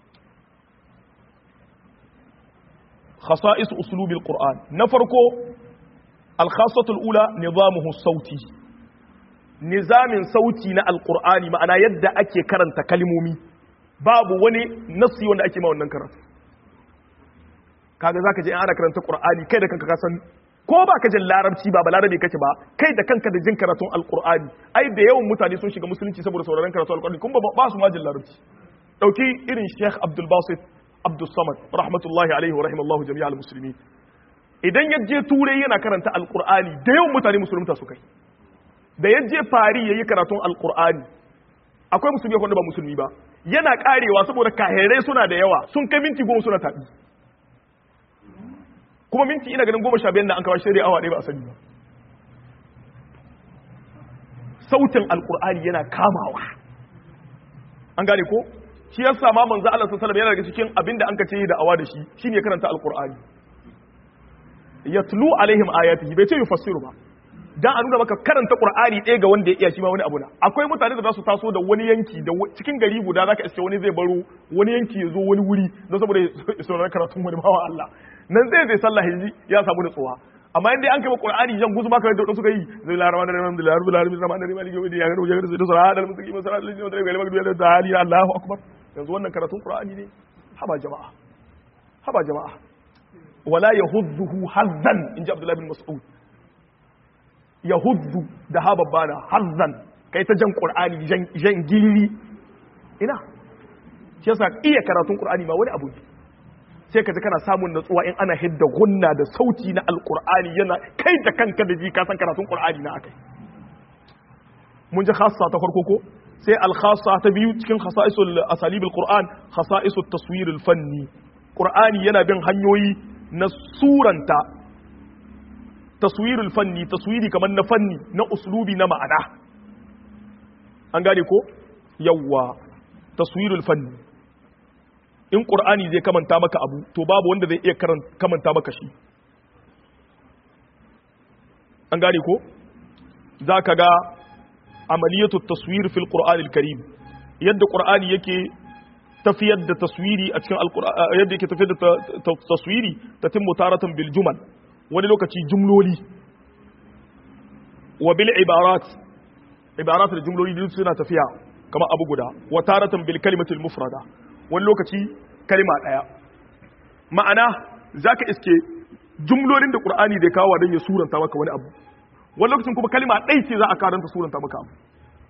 khasa'is uslubil qur'an na farko الخاصة الأولى نظامه الصوتي نظام صوتي نا القرآن معنا يد أكي كرنت كلمومي باب وني نصي وانا أكي ما ونن كرنت kaga zaka je ana karanta Qur'ani kai da kanka ka san ko ba ka jin larabci ba ba larabi kake ba kai da kanka da jin karatun alqur'ani ai da yawan mutane sun shiga musulunci saboda sauraron karatun alqur'ani kun ba ba su ma jin larabci dauki irin Sheikh Abdul Basit Abdul Samad rahmatullahi alaihi wa rahimallahu jami'al muslimin idan ya je turai yana karanta alkur'ani da yawan mutane musulunta su kai da ya je fari ya yi karatun alkur'ani akwai musulmi wanda ba musulmi ba yana karewa saboda kahirai suna da yawa sun kai minti goma suna taɓi kuma minti ina ganin goma sha biyan da an kawo shirya awa ɗaya ba a sani ba sautin alkur'ani yana kamawa an gane ko shi yasa ma manzo Allah sallallahu alaihi wasallam yana daga cikin abinda an kace da awa da shi shine karanta alkur'ani yatlu alaihim ayatihi bai ce yufassiru ba dan a nuna maka karanta qur'ani ɗaya ga wanda ya iya shi ma wani abu na akwai mutane da za su taso da wani yanki da cikin gari guda zaka iske wani zai baro wani yanki ya zo wani wuri don saboda ya saurari karatun wani bawa Allah nan zai zai sallah hiji ya samu nutsuwa amma inda an kai qur'ani jan guzu baka da suka yi zai la rahman rahim da rabbil alamin rahman rahim maliki yawmid din ya gano ya gano da sura da mutaki masara da da da magdubi da hali Allahu akbar yanzu wannan karatun qur'ani ne haba jama'a haba jama'a wala yahudduhu hazzan inji abdullahi bin mas'ud yahuddu da ha babbana hazzan kai ta jan qur'ani jan gilli ina shi yasa iya karatun qur'ani ma wani abu ne sai ka ji kana samun natsuwa in ana hidda gunna da sauti na alqur'ani yana kai da kanka da ji ka san karatun qur'ani na akai mun ji khassa ta farko ko sai al khassa ta biyu cikin khasa'isul asalib al qur'an khasa'isut taswir al fanni qur'ani yana bin hanyoyi na suranta taswirul fanni taswiri kamar na fanni na uslubi na ma'ana an gane ko yawwa taswirul fanni in qur'ani zai kamanta maka abu to babu wanda zai iya kamanta maka shi an gane ko zaka ga amaliyatu taswir fil qur'anil karim yadda qur'ani yake tafiyar da taswiri a cikin alqur'ani yadda yake tafiyar da taswiri tatimmu taratan bil jumal wani lokaci jumloli wa bil ibarat ibarat da jumloli duk suna tafiya kamar abu guda wa taratan bil kalimatil mufrada wani lokaci kalima daya ma'ana zaka iske jumlolin da qur'ani da kawo dan ya suranta maka wani abu wani lokacin kuma kalima ɗai ce za a karanta suranta maka abu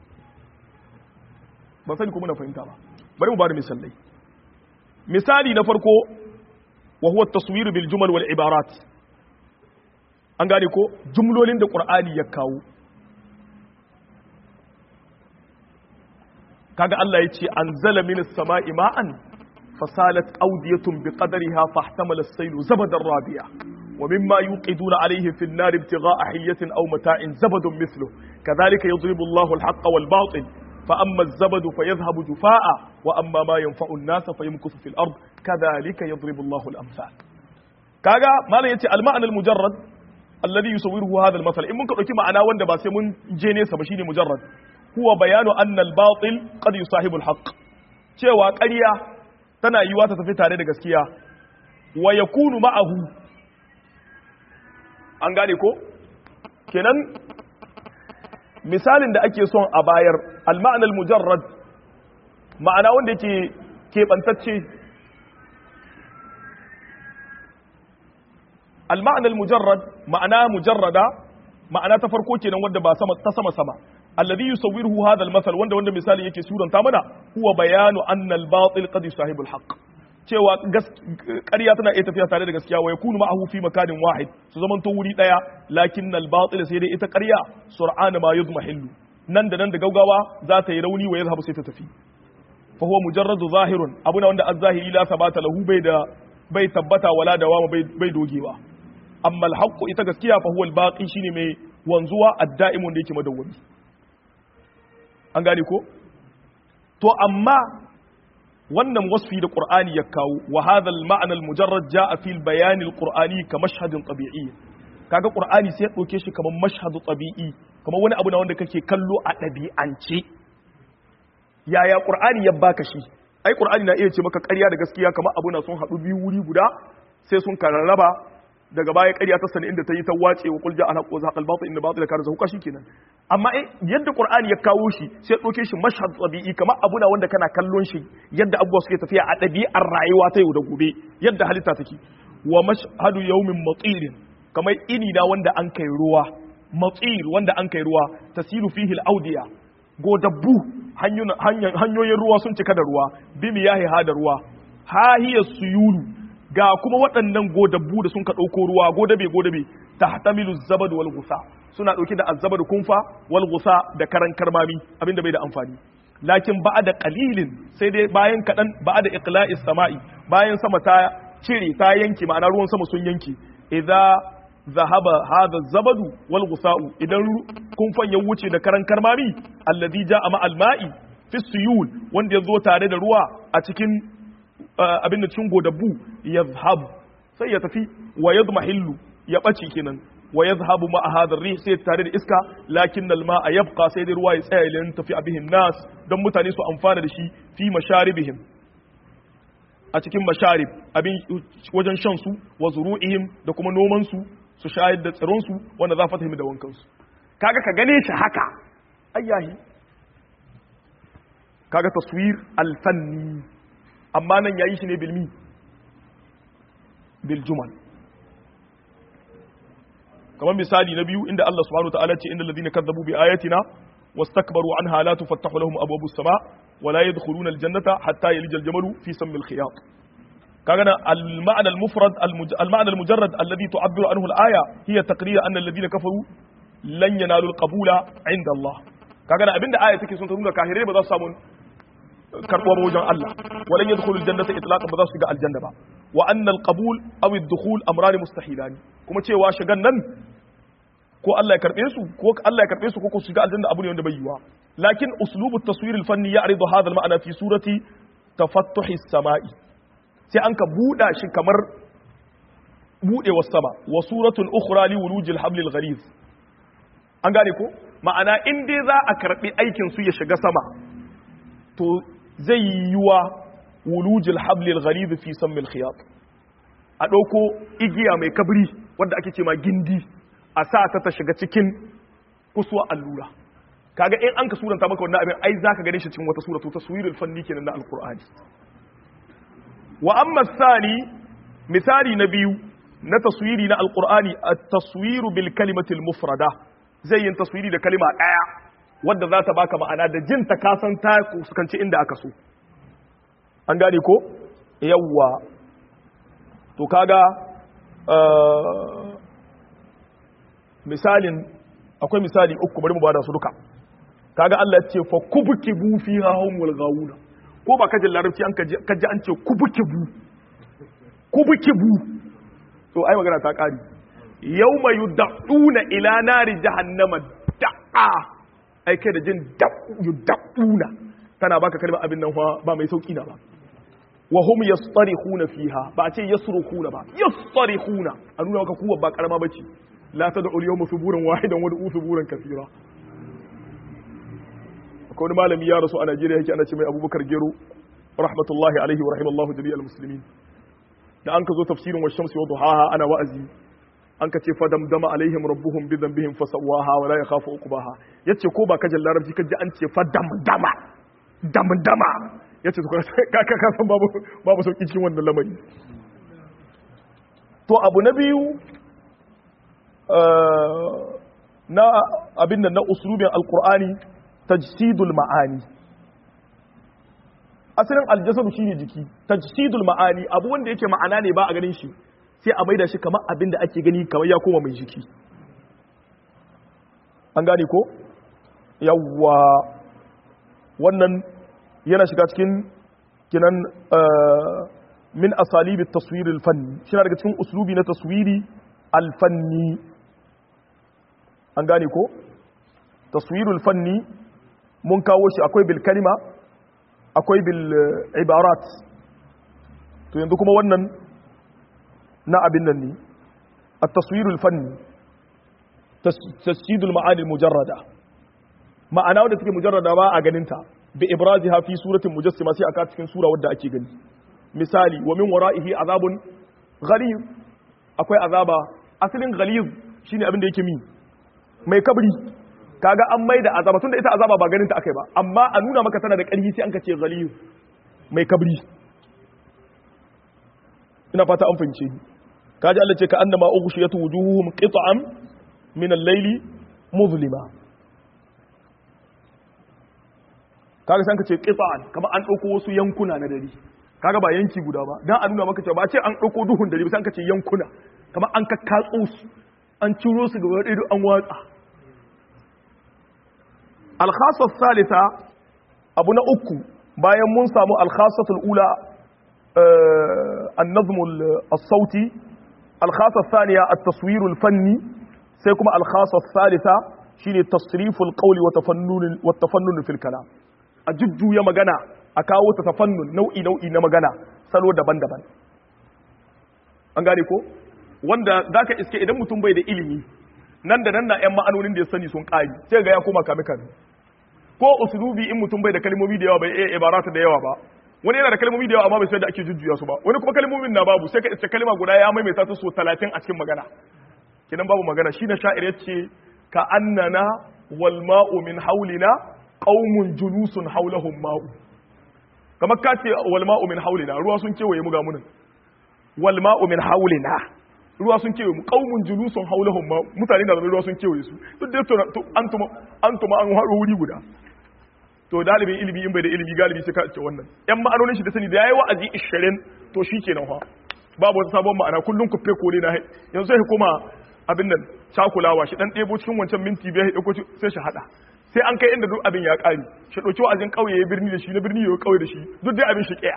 ban sani kuma na fahimta ba bari mu ba da misalai misali na farko wa huwa taswir bil jumal wal ibarat an gane ko jumlolin da qur'ani ya kawo kaga Allah yace anzala minas sama'i ma'an fasalat awdiyatun biqadriha fahtamala as-saylu zabadan rabiya ومما يوقدون عليه في النار ابتغاء حية أو متاع زبد مثله كذلك يضرب الله الحق والباطل فأما الزبد فيذهب جفاء وأما ما ينفع الناس فيمكث في الأرض كذلك يضرب الله الأمثال كاغا ما لا يتي المعنى المجرد الذي يصوره هذا المثل إن ممكن أكي معنا وند بس من جيني سبشيني مجرد هو بيان أن الباطل قد يصاحب الحق cewa ƙarya tana yiwa ta tafi tare da gaskiya wa yakunu ma'ahu an gane ko kenan misalin da ake son a bayar al-ma'anar mujarrad ma'ana wanda yake keɓantacce al-ma'anar mujarrad ma'ana mujarrada ma'ana ta farko kenan wanda ba sama ta sama sama alladhi yusawwiruhu hadha al-masal wanda wanda misali yake suranta mana huwa bayanu anna al-batil qad yusahibu al-haqq cewa ƙarya tana iya tafiya tare da gaskiya wa yakunu ma'ahu fi makanin wahid su zaman to wuri daya lakin al batil sai dai ita ƙarya sur'an ma yudmahillu nan da nan da gaugawa za ta yi rauni wa yazhabu sai ta tafi fa huwa mujarradu zahirun abuna wanda az-zahiri la sabata lahu bai da bai tabbata wala dawama bai bai dogewa amma al haqqu ita gaskiya fa huwa al baqi shine mai wanzuwa ad-da'imun da yake madawwami an gane ko to amma wannan wasfi da qur'ani ya kawo wa hadha al-ma'na al-mujarrad jaa fi al-bayan al-qur'ani ka mashhadin tabi'i kaga qur'ani sai ya dauke shi kamar mashhadu tabi'i kamar wani abu na wanda kake kallo a dabi'ance yaya qur'ani ya baka shi ai qur'ani na iya ce maka ƙarya da gaskiya kamar abu na sun haɗu biyu wuri guda sai sun kararraba daga baya ƙarya ta sani inda ta yi ta wace wa kulja ana ko zaqal batil inda batil kana zahuka kenan amma yadda qur'ani ya kawo shi sai ya dauke shi mashhad tabi'i kamar abu na wanda kana kallon shi yadda abubuwa suke tafiya a ɗabi'ar rayuwa ta yau da gobe yadda halitta take wa mashhadu yawmin matir kamar ini na wanda an kai ruwa matir wanda an kai ruwa tasilu fihi al-awdiya godabbu hanyoyin ruwa sun cika da ruwa bimi yahi ha da ruwa hahiyar suyulu ga kuma waɗannan godabbu da sun ka ɗauko ruwa godabe godabe ta hatamilu zabad wal gusa suna ɗauke da azzabad kunfa wal gusa da karan karmami abinda bai da amfani lakin ba'a da qalilin sai dai bayan kaɗan ba'a da iqla'is sama'i bayan sama ta cire ta yanki ma'ana ruwan sama sun yanki idza zahaba hadha zabadu wal gusa'u idan kunfan ya wuce da karan karmami alladhi ja'a ma al-ma'i fi suyul wanda ya zo tare da ruwa a cikin abin da cikin godabbu yazhab sai ya tafi wa yadmahillu ya bace kenan wa yazhabu ma hadha ar-rih sai tare da iska lakin al-ma'a yabqa sai da ruwa ya tsaya ilan tafi abihin nas don mutane su amfana da shi fi masharibihim a cikin masharib abin wajen shan su wa zuru'ihim da kuma noman su su shayar da tsiron su wanda za fata da wankan su kaga ka gane shi haka ayyahi kaga taswir alfanni amma nan yayi shi ne bilmi bil jumal kamar misali na biyu inda Allah subhanahu wataala ce innal ladina kazzabu bi ayatina wastakbaru anha la tufattahu lahum abwabus sama wa la yadkhuluna aljannata hatta yalija aljamalu fi sammi alkhiyat kaga na al-ma'na al-mufrad al-ma'na al-mujarrad alladhi tu'abbiru anhu al-aya hiya taqrir anna alladhina kafaru lan yanalu al-qabula 'inda Allah kaga na abinda aya take sun ta nuna kahirai ba za su samu karbuwa ba wajen Allah walan yadkhulu al-jannata itlaqan ba za su shiga aljanna ba wa anna al-qabul aw ad-dukhul amran mustahilan kuma cewa shigan nan ko Allah ya karbe su ko Allah ya karbe su ko ko su shiga aljanna abu ne wanda bai yiwa lakin uslubu at-taswir al-fanni ya'ridu hadha al-ma'na fi surati tafattuhi as-sama'i sai an ka buda shi kamar budewar sama wa suratun ukhra li wulujil hablil ghaliz an gane ko ma'ana in dai za a karbi aikin su ya shiga sama to zai yiwa wulujil hablil ghaliz fi sammil khiyat a dauko igiya mai kabri wanda ake ce ma gindi a sa ta ta shiga cikin kusuwa allura kaga in an ka suranta maka wannan abin ai zaka gane shi cikin wata sura to taswirul fanni kenan na alqur'ani wa amma thani misali na biyu na taswiri na alqur'ani at-taswiru bil kalimati al-mufrada zai yin taswiri da kalima daya wadda za ta baka ma'ana da jin ta kasan ta fuskanci inda aka so an gane ko yawwa to kaga misalin akwai misali uku bari mu bada su duka kaga Allah ya ce fa kubkibu fiha humul gawuna ko ba kajin larabci an kaji an ce kubkibu kubkibu to ai magana ta kari yawma yud'una ila nari jahannama da'a ai kai da jin yud'una tana baka kalmar abin nan fa ba mai sauki na ba wa hum yastarihuna fiha ba a ce yasrukhuna ba yastarihuna a nuna maka kuwa ba karama bace la tad'u al-yawma thuburan wahidan wad'u thuburan kathira akwai wani malami ya rasu a Najeriya yake ana ce mai Abubakar Gero rahmatullahi alaihi wa rahimallahu jami'al muslimin da an ka zo tafsirin wa shamsi wa duhaha ana wa'azi an ka ce fa damdama alaihim rabbuhum bi dhanbihim fa sawaha wa la yakhafu uqbaha yace ko ba kajin larabci kaji an ce fa damdama damdama yace to ka ka san babu babu sauki cikin wannan lamari to abu na biyu na abin da na uslubin alqur'ani tajsidul ma'ani asalin aljasadu shine jiki tajsidul ma'ani abu wanda yake ma'ana ne ba a ganin shi sai a maida shi kamar abin da ake gani kamar ya koma mai jiki an gane ko yawwa wannan yana shiga cikin kinan min asalibi taswir alfanni shi daga cikin uslubi na taswiri alfanni an gane ko taswirul fanni mun kawo shi akwai bil kalima akwai bil ibarat to yanzu kuma wannan na abin nan ne at-taswirul fanni tasjidul ma'ani mujarrada ma'ana wadda take mujarrada ba a ganin ta bi ibraziha fi suratin mujassima sai aka cikin sura wadda ake gani misali wa min wara'ihi azabun ghalib akwai azaba asalin ghalib shine abin da yake mi mai kabri kaga an mai da azaba tunda ita azaba ba ganin ta akai ba amma a nuna maka tana da ƙarfi sai an ka ce ghalib mai kabri ina fata an fahimce ni kaji Allah ce ka annama ughshiyatu wujuhuhum qit'an min al-layli muzlima kaga san ka ce qit'an kamar an dauko wasu yankuna na dare kaga ba yanki guda ba dan a nuna maka cewa ba ce an dauko duhun dare ba san ka ce yankuna kamar an kakkatso su an ciro su gaba ɗaya an watsa alkhasa salisa abu na uku bayan mun samu alkhasatul ula annazmul as-sauti alkhasa thaniya at-taswir al-fanni sai kuma alkhasa salisa shine tasriful qawli wa tafannun wa tafannun fil kalam a jujjuya magana a kawo ta tafannun nau'i nau'i na magana salo daban-daban an gane ko wanda zaka iske idan mutum bai da ilimi nan da nan na yan ma'anonin da ya sani sun ƙari sai ga ya koma kame kame ko usulubi in mutum bai da kalmomi da yawa bai iya ibarata da yawa ba wani yana da kalmomi da yawa amma bai sai da ake jujjuya su ba wani kuma kalmomin na babu sai ka iske kalma guda ya maimaita ta so 30 a cikin magana kidan babu magana shi na sha'ir yace ka annana wal ma'u min haulina qaumun julusun haulahum ma'u kamar ka ce wal ma'u min haulina ruwa sun kewaye mu ga munin wal ma'u min haulina ruwa sun kewaye mu qaumun julusun haulahum ma mutane da ruwa sun kewaye su duk da to antuma antuma an haɗo wuri guda to dalibin ilimi in bai da ilimi galibi sai ka ce wannan yan ma'anonin shi da sani da yayi wa'azi 20 to shikenan fa babu wata sabon ma'ana kullun ku fe kole na yanzu sai kuma abin nan cakulawa shi dan ɗebo cikin wancan minti biyar ya dauko sai shi hada sai an kai inda duk abin ya ƙari shi ɗauki wa'azin ƙauye ya birni da shi na birni ya ƙauye da shi duk dai abin shi ƙiya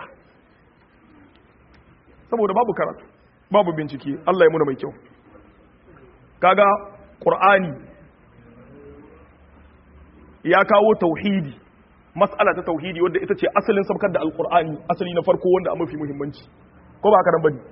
saboda babu karatu babu bincike Allah ya muna mai kyau kaga qur'ani ya kawo tauhidi mas'ala ta tauhidi wadda ita ce asalin sabkar da alqur'ani asali na farko wanda a mafi muhimmanci ko ba haka nan bane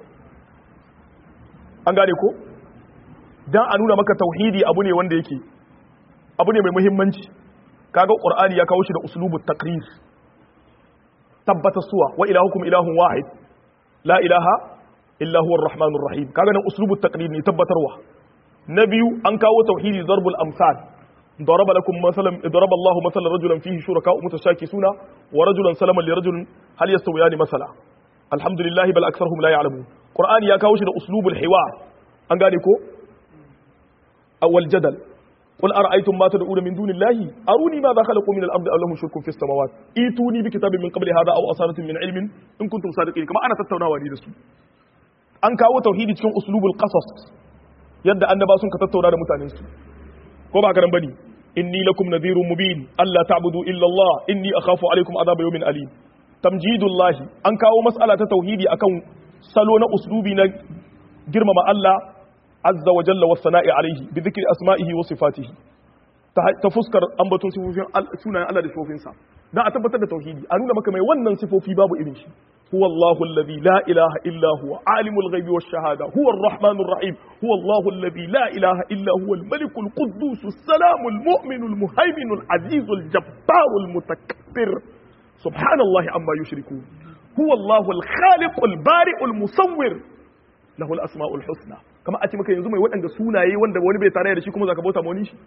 an gane ko dan a nuna maka tauhidi abu ne wanda yake abu ne mai muhimmanci kaga qur'ani ya kawo shi da uslubut taqrir tabbata suwa wa ilahukum ilahun wahid la ilaha illa huwa arrahmanur rahim kaga nan uslubut taqrir ne tabbatarwa na biyu an kawo tauhidi darbul amsal ضرب لكم مثلا ضرب الله مثلا رجلا فيه شركاء متشاكسون ورجلا سلما لرجل هل يستويان مثلا الحمد لله بل اكثرهم لا يعلمون قران يا kawo shi da uslubul hiwar an gane ko awal jadal قل أرأيتم ما تدعون من دون الله أروني ماذا خلقوا من الأرض أو لهم شرك في السماوات إيتوني بكتاب من قبل هذا أو أصالة من علم إن كنتم صادقين كما أنا تتونا ودي دسو أن كاو توحيدي cikin أسلوب القصص yadda annaba sun ka tattauna da mutanen su ko ba karan bane inni lakum nadhirun mubin alla ta'budu illa Allah inni akhafu alaykum adhab yawmin alim tamjidullah an kawo mas'ala ta tauhidi akan salo na uslubi na girmama Allah azza wa jalla was-sana'i alayhi bi dhikri asma'ihi wa sifatihi ta fuskar ambaton sifofin sunayen Allah da sifofinsa dan a tabbatar da tauhidi a nuna maka mai wannan sifofi babu irin shi هو الله الذي لا إله إلا هو عالم الغيب والشهادة هو الرحمن الرحيم هو الله الذي لا إله إلا هو الملك القدوس السلام المؤمن المهيمن العزيز الجبار المتكبر سبحان الله عما يشركون هو الله الخالق البارئ المصور له الأسماء الحسنى كما أتي مكا ينزو mai waɗanda sunaye wanda wani bai tare da shi kuma zaka bauta mawani shi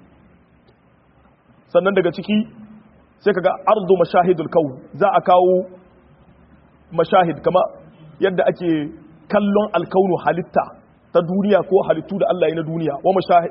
sannan daga ciki sai kaga ardu mashahidul kaun za a kawo mashahid kama yadda ake kallon alkaunu halitta ta duniya ko halittu da Allah ya na duniya wa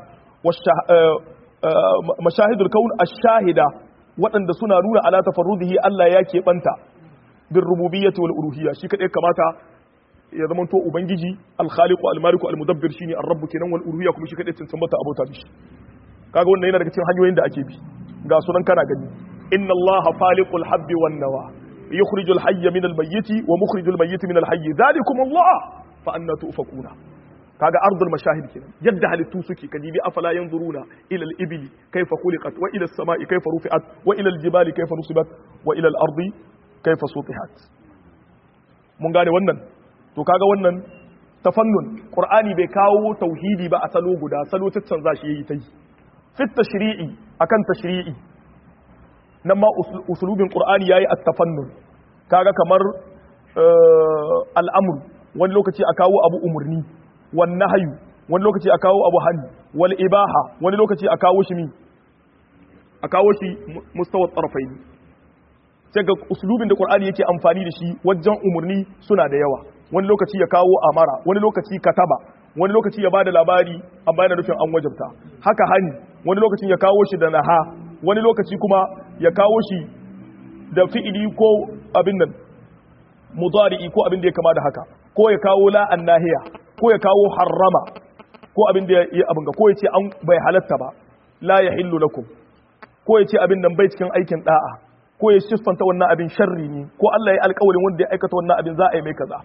mashahidul kaun ash-shahida waɗanda suna nuna ala tafarrudihi Allah ya keɓanta bin rububiyyati wal uluhiyya shi kadai kamata ya zama to ubangiji al-khaliqu al-maliku al-mudabbir shine ar-rabb kenan wal uluhiyya kuma shi kadai tantance abota bishi kaga wannan yana daga cikin hanyoyin da ake bi ga sunan kana gani inna allaha faliqul habbi wan nawa يخرج الحي من الميت ومخرج الميت من الحي ذلكم الله فأنا تؤفكون kaga ardul mashahid kenan yadda halittu suke kadibi afala yanzuruna ila al-ibli kayfa khuliqat wa ila as-sama'i kayfa rufi'at wa ila al-jibali kayfa nusibat wa ila al-ardi kayfa sutihat mun gane wannan to kaga wannan tafannun qur'ani bai kawo tauhidi ba a salo guda salo tattanza shi yayi tai fit tashri'i akan tashri'i nan ma usulubin qur'ani yayi at-tafannun kaga kamar al'amr wani lokaci a kawo abu umurni wan nahyu wani lokaci a kawo abu hani wal ibaha wani lokaci a kawo shi mi a kawo shi mustawa tsarfain sai ga usulubin da qur'ani yake amfani da shi wajen umurni suna da yawa wani lokaci ya kawo amara wani lokaci kataba wani lokaci ya bada labari amma yana nufin an wajabta haka hani wani lokacin ya kawo shi da naha wani lokaci kuma ya kawo shi da fi'ili ko abin nan mudari'i ko abin da ya kama da haka ko ya kawo la annahiya ko ya kawo harrama ko abin da ya abin ga ko ya ce an bai halatta ba la yahillu lakum ko ya ce abin nan bai cikin aikin da'a ko ya siffanta wannan abin sharri ne ko Allah ya alƙawarin wanda ya aikata wannan abin za a yi mai kaza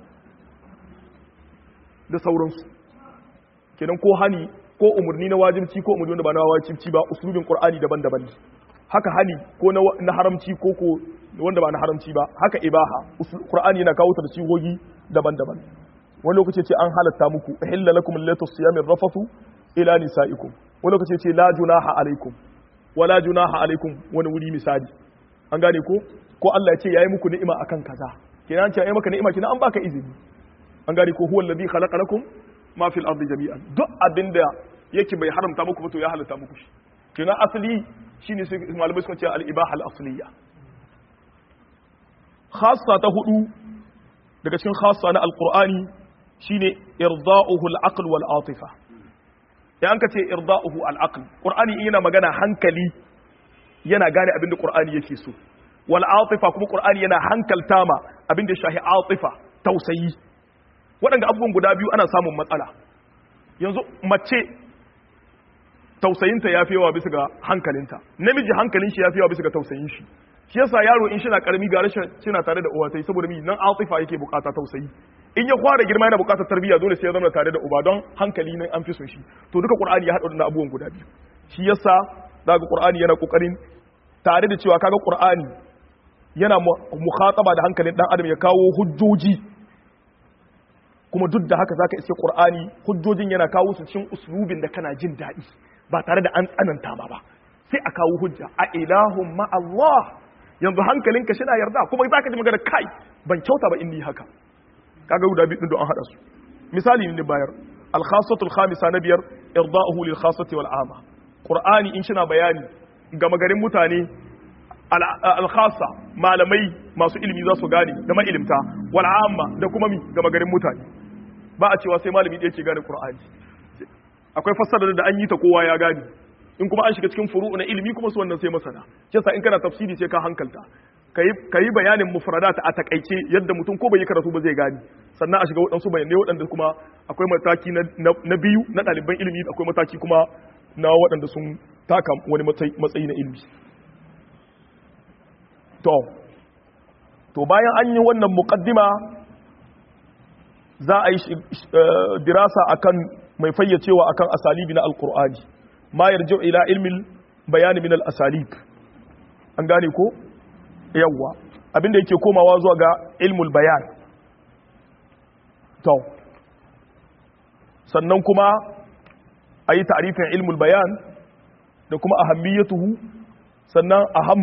da sauransu kenan ko hani ko umarni na wajibci ko umarni wanda ba na wajibci ba usulubin qur'ani daban-daban ne haka hani ko na haramci ko ko wanda ba na haramci ba haka ibaha qur'ani yana kawo ta da sigogi daban-daban wani lokaci ce an halatta muku illa lakum allatu siyamir rafathu ila nisaikum wani lokaci ce la junaha alaikum wala junaha alaikum wani wuri misali an gane ko ko Allah ya ce yayi muku ni'ima akan kaza kenan an ce yayi maka ni'ima kenan an baka izini an gane ko huwa alladhi khalaqa lakum ma fil ardi jami'an duk abinda yake bai haramta muku ba to ya halatta muku shi kenan asali shine sai malamai suka ce al-ibaha al-asliya khassa ta hudu daga cikin khassa na alqur'ani shine irda'uhu al-aql wal atifa ya an kace irda'uhu al-aql qur'ani yana magana hankali yana gane abinda qur'ani yake so wal atifa kuma qur'ani yana hankalta ma abinda shahi atifa tausayi waɗanda abubuwan guda biyu ana samun matsala yanzu mace tausayinta ya fi yawa bisa ga hankalinta namiji hankalin shi ya fi yawa bisa ga tausayin shi shi yasa yaro in shina karami ga rashin shina tare da uwa sai saboda miji nan atifa yake bukata tausayi in ya fara girma yana bukatar tarbiyya dole sai ya zama tare da uba don hankali ne an fi son shi to duka qur'ani ya hada da abubuwan guda biyu shi yasa daga qur'ani yana kokarin tare da cewa kaga qur'ani yana mukhataba da hankalin dan adam ya kawo hujjoji kuma duk da haka zaka iske qur'ani hujjojin yana kawo su cikin uslubin da kana jin daɗi ba tare da an tsananta ba ba sai a kawo hujja a ilahun ma Allah yanzu hankalinka shi na yarda kuma zaka ji magana kai ban kyauta ba inni haka kaga guda biyu don an hada su misali ne bayar al-khassatu al-khamisa na biyar irda'uhu lil khassati wal ama qur'ani in shina bayani ga magarin mutane al-khassa malamai masu ilimi za su gane da ilimta wal amma da kuma mi ga magarin mutane ba a cewa sai malami ɗaya ke gane qur'ani akwai fassara da an yi ta kowa ya gane in kuma an shiga cikin furu'u na ilimi kuma su wannan sai masana kisa in kana tafsiri sai ka hankalta ka yi bayanin mufradat a takaice yadda mutum ko bai yi karatu ba zai gani sannan a shiga waɗansu bayanai waɗanda kuma akwai mataki na biyu na ɗaliban ilimi akwai mataki kuma na waɗanda sun taka wani matsayi na ilimi to to bayan an yi wannan muqaddima za a yi dirasa akan mai fayyacewa akan asalibi na alqur'ani ma yarji ila ilmin bayani min al-asalib an gane ko yawwa abinda yake komawa zuwa ga ilmul bayan to sannan kuma a yi ta'arifin ilmul bayan da kuma ahammiyatuhu sannan aham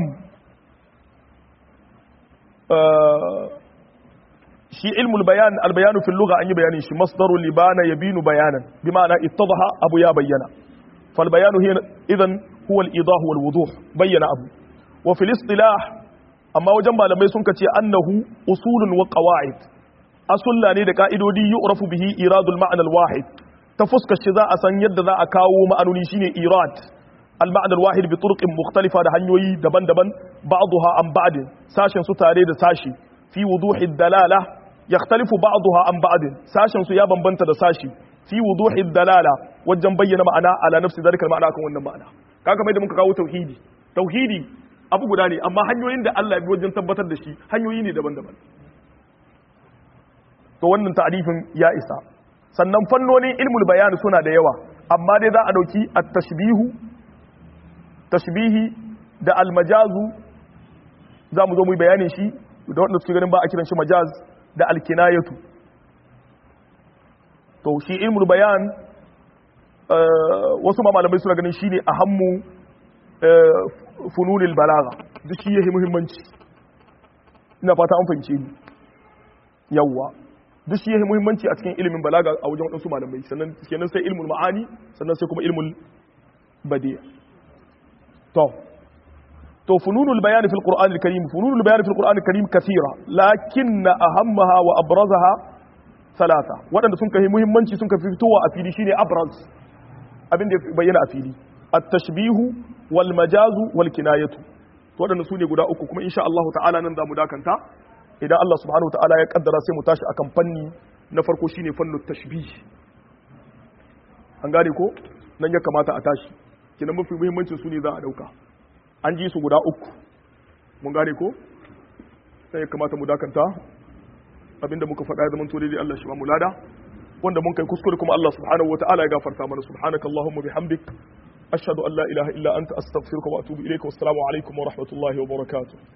shi ilmul bayan albayanu fil lugha an yi bayanin shi masdaru libana yabinu bayanan bi ma'ana ittadaha abu ya bayyana fal bayanu idan huwa al-idah wal wuduh bayyana abu wa fil istilah amma wajen malamai sun kace annahu usulun wa qawaid asulla ne da ka'idodi yu'rafu bihi iradul ma'na al-wahid ta fuskar shi za a san yadda za a kawo ma'anoni shine irad al-ma'na al-wahid bi turuqin mukhtalifa da hanyoyi daban-daban ba'daha an ba'd sashen su tare da sashi fi wuduhi dalala yakhtalifu ba'daha an ba'd sashen su ya bambanta da sashi fi wuduhi dalala wajen bayyana ma'ana ala nafsi zalika ma'ana kan wannan ma'ana kaga mai da muka kawo tauhidi tauhidi abu guda ne amma hanyoyin da Allah bi wajen tabbatar da shi hanyoyi ne daban-daban to wannan ta'rifin ya isa sannan fannonin ilmul bayan suna da yawa amma dai za a dauki at-tashbihu tashbihi da al-majazu za mu zo mu yi bayanin shi da wanda suke ganin ba a kiran shi majaz da al-kinayatu to shi ilmul bayan wasu ma malamai suna ganin shine ahammu fununil balaga duk shi yake muhimmanci ina fata an fahimce ni yawwa duk shi yake muhimmanci a cikin ilimin balaga a wajen wadansu malamai sannan kenan sai ilmul ma'ani sannan sai kuma ilmul badi' to to fununul bayan fil qur'an al karim fununul bayan fil qur'an al karim kathira lakinna ahammaha wa abrazaha thalatha wadanda sun kai muhimmanci sun kai fitowa a fili shine abraz abin da ya bayyana a fili at-tashbihu wal majazu wal kinayatu waɗanda su ne guda uku kuma insha Allah ta'ala nan za mu dakanta idan Allah subhanahu ta'ala ya kaddara sai mu tashi akan fanni na farko shine fannin tashbih an gane ko nan ya kamata a tashi kinan mafi muhimmancin su ne za a dauka an ji su guda uku mun gane ko sai ya kamata mu dakanta abinda muka faɗa ya zama to dai Allah shi ba mu lada wanda mun kai kuskure kuma Allah subhanahu wata'ala ya gafarta mana subhanakallahumma bihamdik ashhadu an la ilaha illa anta astaghfiruka wa atubu ilayka wassalamu alaikum wa rahmatullahi wa barakatuh